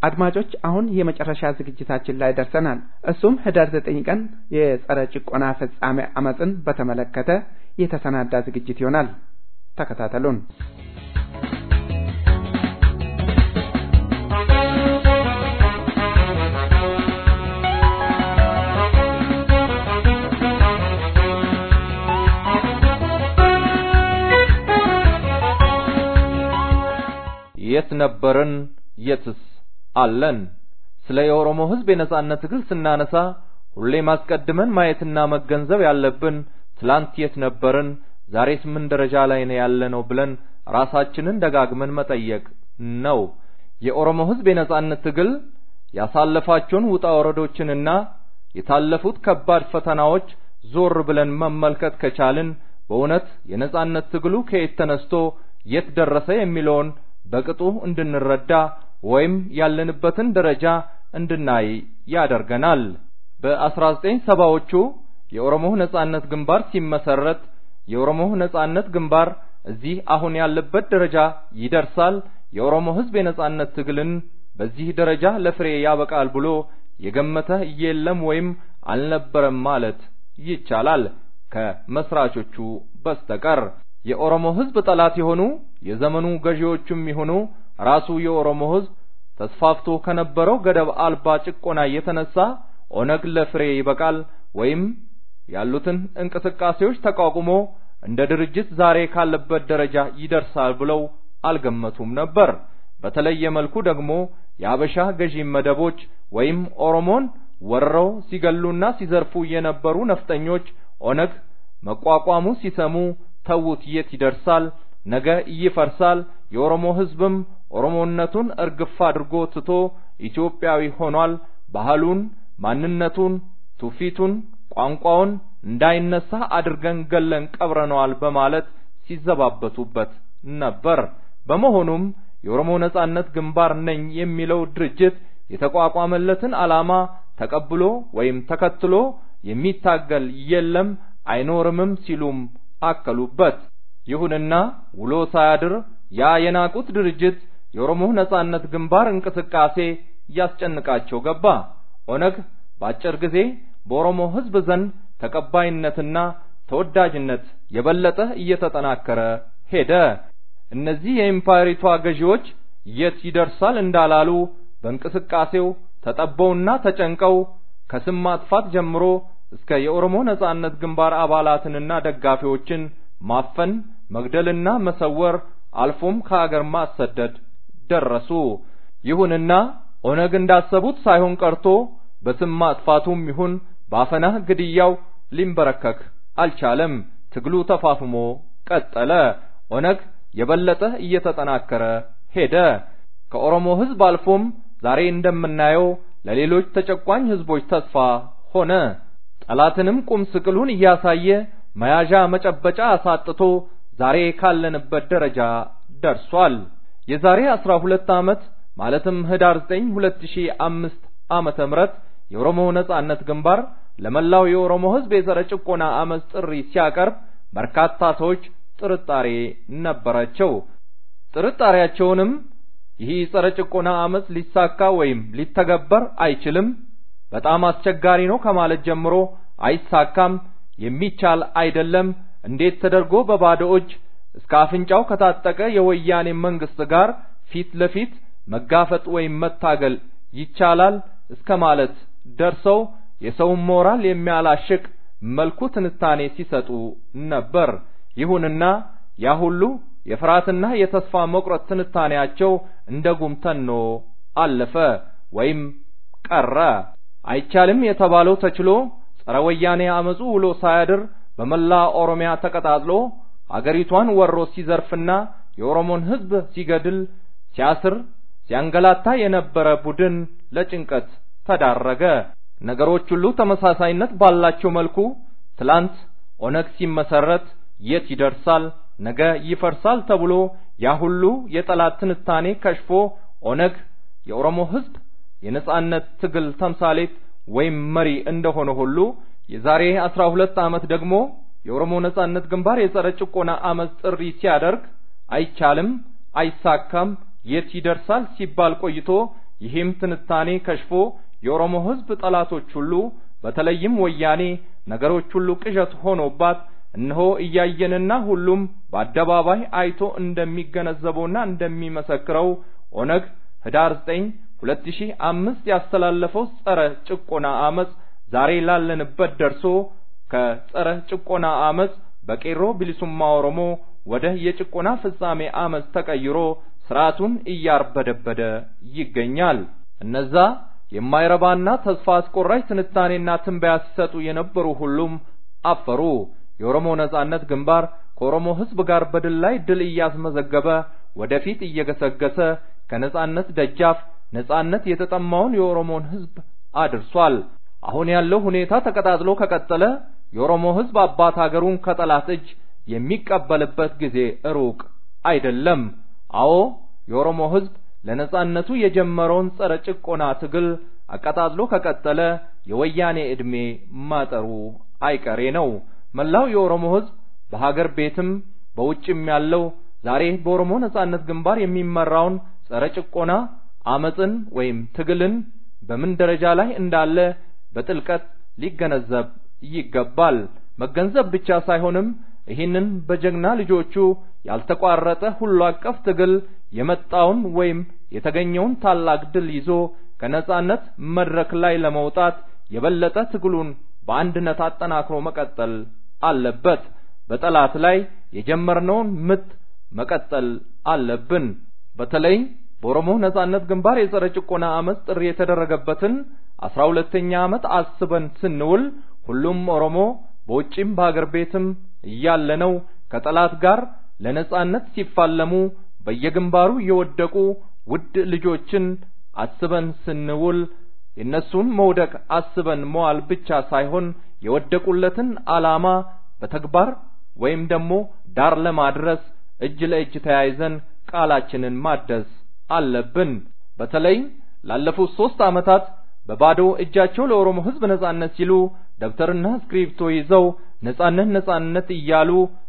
አድማጮች አሁን የመጨረሻ ዝግጅታችን ላይ ደርሰናል። እሱም ህዳር ዘጠኝ ቀን የጸረ ጭቆና ፍጻሜ አመፅን በተመለከተ የተሰናዳ ዝግጅት ይሆናል። ተከታተሉን። የት ነበርን? የትስ አለን? ስለ የኦሮሞ ህዝብ የነጻነት ትግል ስናነሳ ሁሌም አስቀድመን ማየትና መገንዘብ ያለብን ትላንት የት ነበርን፣ ዛሬስ ምን ደረጃ ላይ ነው ያለነው ብለን ራሳችንን ደጋግመን መጠየቅ ነው። የኦሮሞ ህዝብ የነጻነት ትግል ያሳለፋቸውን ውጣ ወረዶችንና የታለፉት ከባድ ፈተናዎች ዞር ብለን መመልከት ከቻልን በእውነት የነጻነት ትግሉ ከየት ተነስቶ የት ደረሰ የሚለውን በቅጡ እንድንረዳ ወይም ያለንበትን ደረጃ እንድናይ ያደርገናል። በ1970ዎቹ የኦሮሞ ነጻነት ግንባር ሲመሰረት የኦሮሞ ነጻነት ግንባር እዚህ አሁን ያለበት ደረጃ ይደርሳል፣ የኦሮሞ ህዝብ የነጻነት ትግልን በዚህ ደረጃ ለፍሬ ያበቃል ብሎ የገመተ የለም ወይም አልነበረም ማለት ይቻላል ከመስራቾቹ በስተቀር። የኦሮሞ ህዝብ ጠላት የሆኑ የዘመኑ ገዢዎቹም ይሁኑ ራሱ የኦሮሞ ህዝብ ተስፋፍቶ ከነበረው ገደብ አልባ ጭቆና የተነሳ ኦነግ ለፍሬ ይበቃል ወይም ያሉትን እንቅስቃሴዎች ተቋቁሞ እንደ ድርጅት ዛሬ ካለበት ደረጃ ይደርሳል ብለው አልገመቱም ነበር። በተለየ መልኩ ደግሞ የአበሻ ገዢ መደቦች ወይም ኦሮሞን ወርረው ሲገሉና ሲዘርፉ የነበሩ ነፍጠኞች ኦነግ መቋቋሙ ሲሰሙ ተዉት፣ የት ይደርሳል፣ ነገ ይፈርሳል፣ የኦሮሞ ህዝብም ኦሮሞነቱን እርግፍ አድርጎ ትቶ ኢትዮጵያዊ ሆኗል፣ ባህሉን፣ ማንነቱን፣ ትውፊቱን፣ ቋንቋውን እንዳይነሳ አድርገን ገለን ቀብረነዋል በማለት ሲዘባበቱበት ነበር። በመሆኑም የኦሮሞ ነጻነት ግንባር ነኝ የሚለው ድርጅት የተቋቋመለትን ዓላማ ተቀብሎ ወይም ተከትሎ የሚታገል የለም አይኖርምም ሲሉም አከሉበት። ይሁንና ውሎ ሳያድር ያ የናቁት ድርጅት የኦሮሞ ነጻነት ግንባር እንቅስቃሴ ያስጨንቃቸው ገባ። ኦነግ በአጭር ጊዜ በኦሮሞ ህዝብ ዘንድ ተቀባይነትና ተወዳጅነት የበለጠ እየተጠናከረ ሄደ። እነዚህ የኢምፓየሪቷ ገዢዎች የት ይደርሳል እንዳላሉ በእንቅስቃሴው ተጠበውና ተጨንቀው ከስም ማጥፋት ጀምሮ እስከ የኦሮሞ ነጻነት ግንባር አባላትንና ደጋፊዎችን ማፈን፣ መግደልና መሰወር አልፎም ከአገር ማሰደድ ደረሱ። ይሁንና ኦነግ እንዳሰቡት ሳይሆን ቀርቶ በስም ማጥፋቱም ይሁን በአፈና ግድያው ሊንበረከክ አልቻለም። ትግሉ ተፋፍሞ ቀጠለ። ኦነግ የበለጠ እየተጠናከረ ሄደ። ከኦሮሞ ህዝብ አልፎም ዛሬ እንደምናየው ለሌሎች ተጨቋኝ ህዝቦች ተስፋ ሆነ። ጠላትንም ቁም ስቅሉን እያሳየ መያዣ መጨበጫ አሳጥቶ ዛሬ ካለንበት ደረጃ ደርሷል። የዛሬ 12 ዓመት ማለትም ህዳር 9 2005 ዓመተ ምህረት የኦሮሞ ነጻነት ግንባር ለመላው የኦሮሞ ህዝብ የጸረ ጭቆና አመፅ ጥሪ ሲያቀርብ በርካታ ሰዎች ጥርጣሬ ነበራቸው። ጥርጣሬያቸውንም ይህ ጸረ ጭቆና አመፅ ሊሳካ ወይም ሊተገበር አይችልም፣ በጣም አስቸጋሪ ነው ከማለት ጀምሮ አይሳካም፣ የሚቻል አይደለም፣ እንዴት ተደርጎ በባዶ እጅ እስከ አፍንጫው ከታጠቀ የወያኔ መንግስት ጋር ፊት ለፊት መጋፈጥ ወይም መታገል ይቻላል እስከ ማለት ደርሰው የሰውን ሞራል የሚያላሽቅ መልኩ ትንታኔ ሲሰጡ ነበር። ይሁንና ያ ሁሉ የፍርሃትና የተስፋ መቁረጥ ትንታኔያቸው እንደ ጉም ተኖ አለፈ ወይም ቀረ። አይቻልም የተባለው ተችሎ ጸረ ወያኔ አመፁ ውሎ ሳያድር በመላ ኦሮሚያ ተቀጣጥሎ አገሪቷን ወሮ ሲዘርፍና የኦሮሞን ህዝብ ሲገድል፣ ሲያስር፣ ሲያንገላታ የነበረ ቡድን ለጭንቀት ተዳረገ። ነገሮች ሁሉ ተመሳሳይነት ባላቸው መልኩ ትላንት ኦነግ ሲመሰረት የት ይደርሳል ነገ ይፈርሳል ተብሎ ያ ሁሉ የጠላት ትንታኔ ከሽፎ ኦነግ የኦሮሞ ህዝብ የነጻነት ትግል ተምሳሌት ወይም መሪ እንደሆነ ሁሉ የዛሬ 12 ዓመት ደግሞ የኦሮሞ ነጻነት ግንባር የጸረ ጭቆና አመፅ ጥሪ ሲያደርግ አይቻልም፣ አይሳካም፣ የት ይደርሳል ሲባል ቆይቶ ይህም ትንታኔ ከሽፎ የኦሮሞ ሕዝብ ጠላቶች ሁሉ በተለይም ወያኔ ነገሮች ሁሉ ቅዠት ሆኖባት እነሆ እያየንና ሁሉም በአደባባይ አይቶ እንደሚገነዘበውና እንደሚመሰክረው ኦነግ ህዳር 9 2005 ያስተላለፈው ጸረ ጭቆና አመጽ ዛሬ ላለንበት ደርሶ ከጸረ ጭቆና አመጽ በቄሮ ቢሊሱማ ኦሮሞ ወደ የጭቆና ፍጻሜ አመጽ ተቀይሮ ስርዓቱን እያርበደበደ ይገኛል። እነዛ የማይረባና ተስፋ አስቆራጭ ትንታኔና ትንበያ ሲሰጡ የነበሩ ሁሉም አፈሩ። የኦሮሞ ነጻነት ግንባር ከኦሮሞ ህዝብ ጋር በድል ላይ ድል እያስመዘገበ ወደፊት እየገሰገሰ ከነጻነት ደጃፍ ነጻነት የተጠማውን የኦሮሞን ህዝብ አድርሷል። አሁን ያለው ሁኔታ ተቀጣጥሎ ከቀጠለ የኦሮሞ ህዝብ አባት ሀገሩን ከጠላት እጅ የሚቀበልበት ጊዜ ሩቅ አይደለም። አዎ የኦሮሞ ህዝብ ለነጻነቱ የጀመረውን ጸረ ጭቆና ትግል አቀጣጥሎ ከቀጠለ የወያኔ ዕድሜ ማጠሩ አይቀሬ ነው። መላው የኦሮሞ ህዝብ በሀገር ቤትም በውጭም ያለው ዛሬ በኦሮሞ ነጻነት ግንባር የሚመራውን ጸረ ጭቆና አመጽን ወይም ትግልን በምን ደረጃ ላይ እንዳለ በጥልቀት ሊገነዘብ ይገባል። መገንዘብ ብቻ ሳይሆንም ይህንን በጀግና ልጆቹ ያልተቋረጠ ሁሉ አቀፍ ትግል የመጣውን ወይም የተገኘውን ታላቅ ድል ይዞ ከነጻነት መድረክ ላይ ለመውጣት የበለጠ ትግሉን በአንድነት አጠናክሮ መቀጠል አለበት። በጠላት ላይ የጀመርነውን ምት መቀጠል አለብን። በተለይ በኦሮሞ ነጻነት ግንባር የጸረ ጭቆና አመጽ ጥሪ የተደረገበትን አስራ ሁለተኛ ዓመት አስበን ስንውል ሁሉም ኦሮሞ በውጭም በሀገር ቤትም እያለነው ከጠላት ጋር ለነጻነት ሲፋለሙ በየግንባሩ የወደቁ ውድ ልጆችን አስበን ስንውል የእነሱን መውደቅ አስበን መዋል ብቻ ሳይሆን የወደቁለትን ዓላማ በተግባር ወይም ደግሞ ዳር ለማድረስ እጅ ለእጅ ተያይዘን ቃላችንን ማደስ አለብን። በተለይ ላለፉት ሶስት ዓመታት በባዶ እጃቸው ለኦሮሞ ሕዝብ ነጻነት ሲሉ ደብተርና እስክሪብቶ ይዘው ነጻነት ነጻነት እያሉ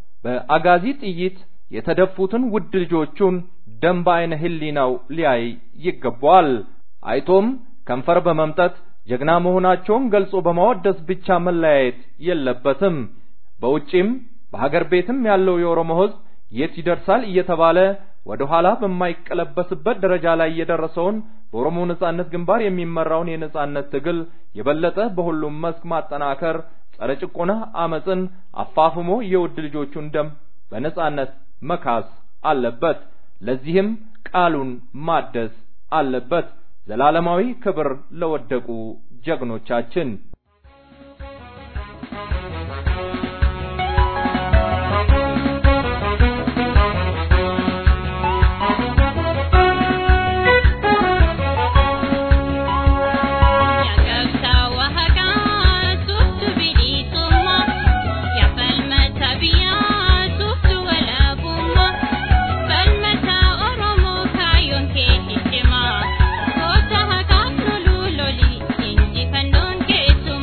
በአጋዚ ጥይት የተደፉትን ውድ ልጆቹን ደም በዓይነ ሕሊናው ሊያይ ይገባዋል። አይቶም ከንፈር በመምጠት ጀግና መሆናቸውን ገልጾ በማወደስ ብቻ መለያየት የለበትም። በውጪም በሀገር ቤትም ያለው የኦሮሞ ሕዝብ የት ይደርሳል እየተባለ ወደ ኋላ በማይቀለበስበት ደረጃ ላይ የደረሰውን በኦሮሞ ነጻነት ግንባር የሚመራውን የነጻነት ትግል የበለጠ በሁሉም መስክ ማጠናከር፣ ጸረ ጭቆና አመጽን አፋፍሞ የውድ ልጆቹን ደም በነጻነት መካስ አለበት። ለዚህም ቃሉን ማደስ አለበት። ዘላለማዊ ክብር ለወደቁ ጀግኖቻችን። Goota haqaa loluu loli injifannoon keessu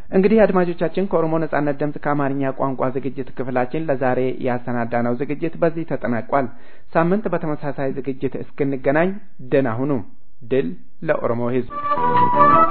እንግዲህ አድማጮቻችን ከኦሮሞ ነጻነት ድምፅ ከአማርኛ ቋንቋ ዝግጅት ክፍላችን ለዛሬ ያሰናዳነው ዝግጅት በዚህ ተጠናቋል። ሳምንት በተመሳሳይ ዝግጅት እስክንገናኝ ደህና ሁኑ። ድል ለኦሮሞ ሕዝብ!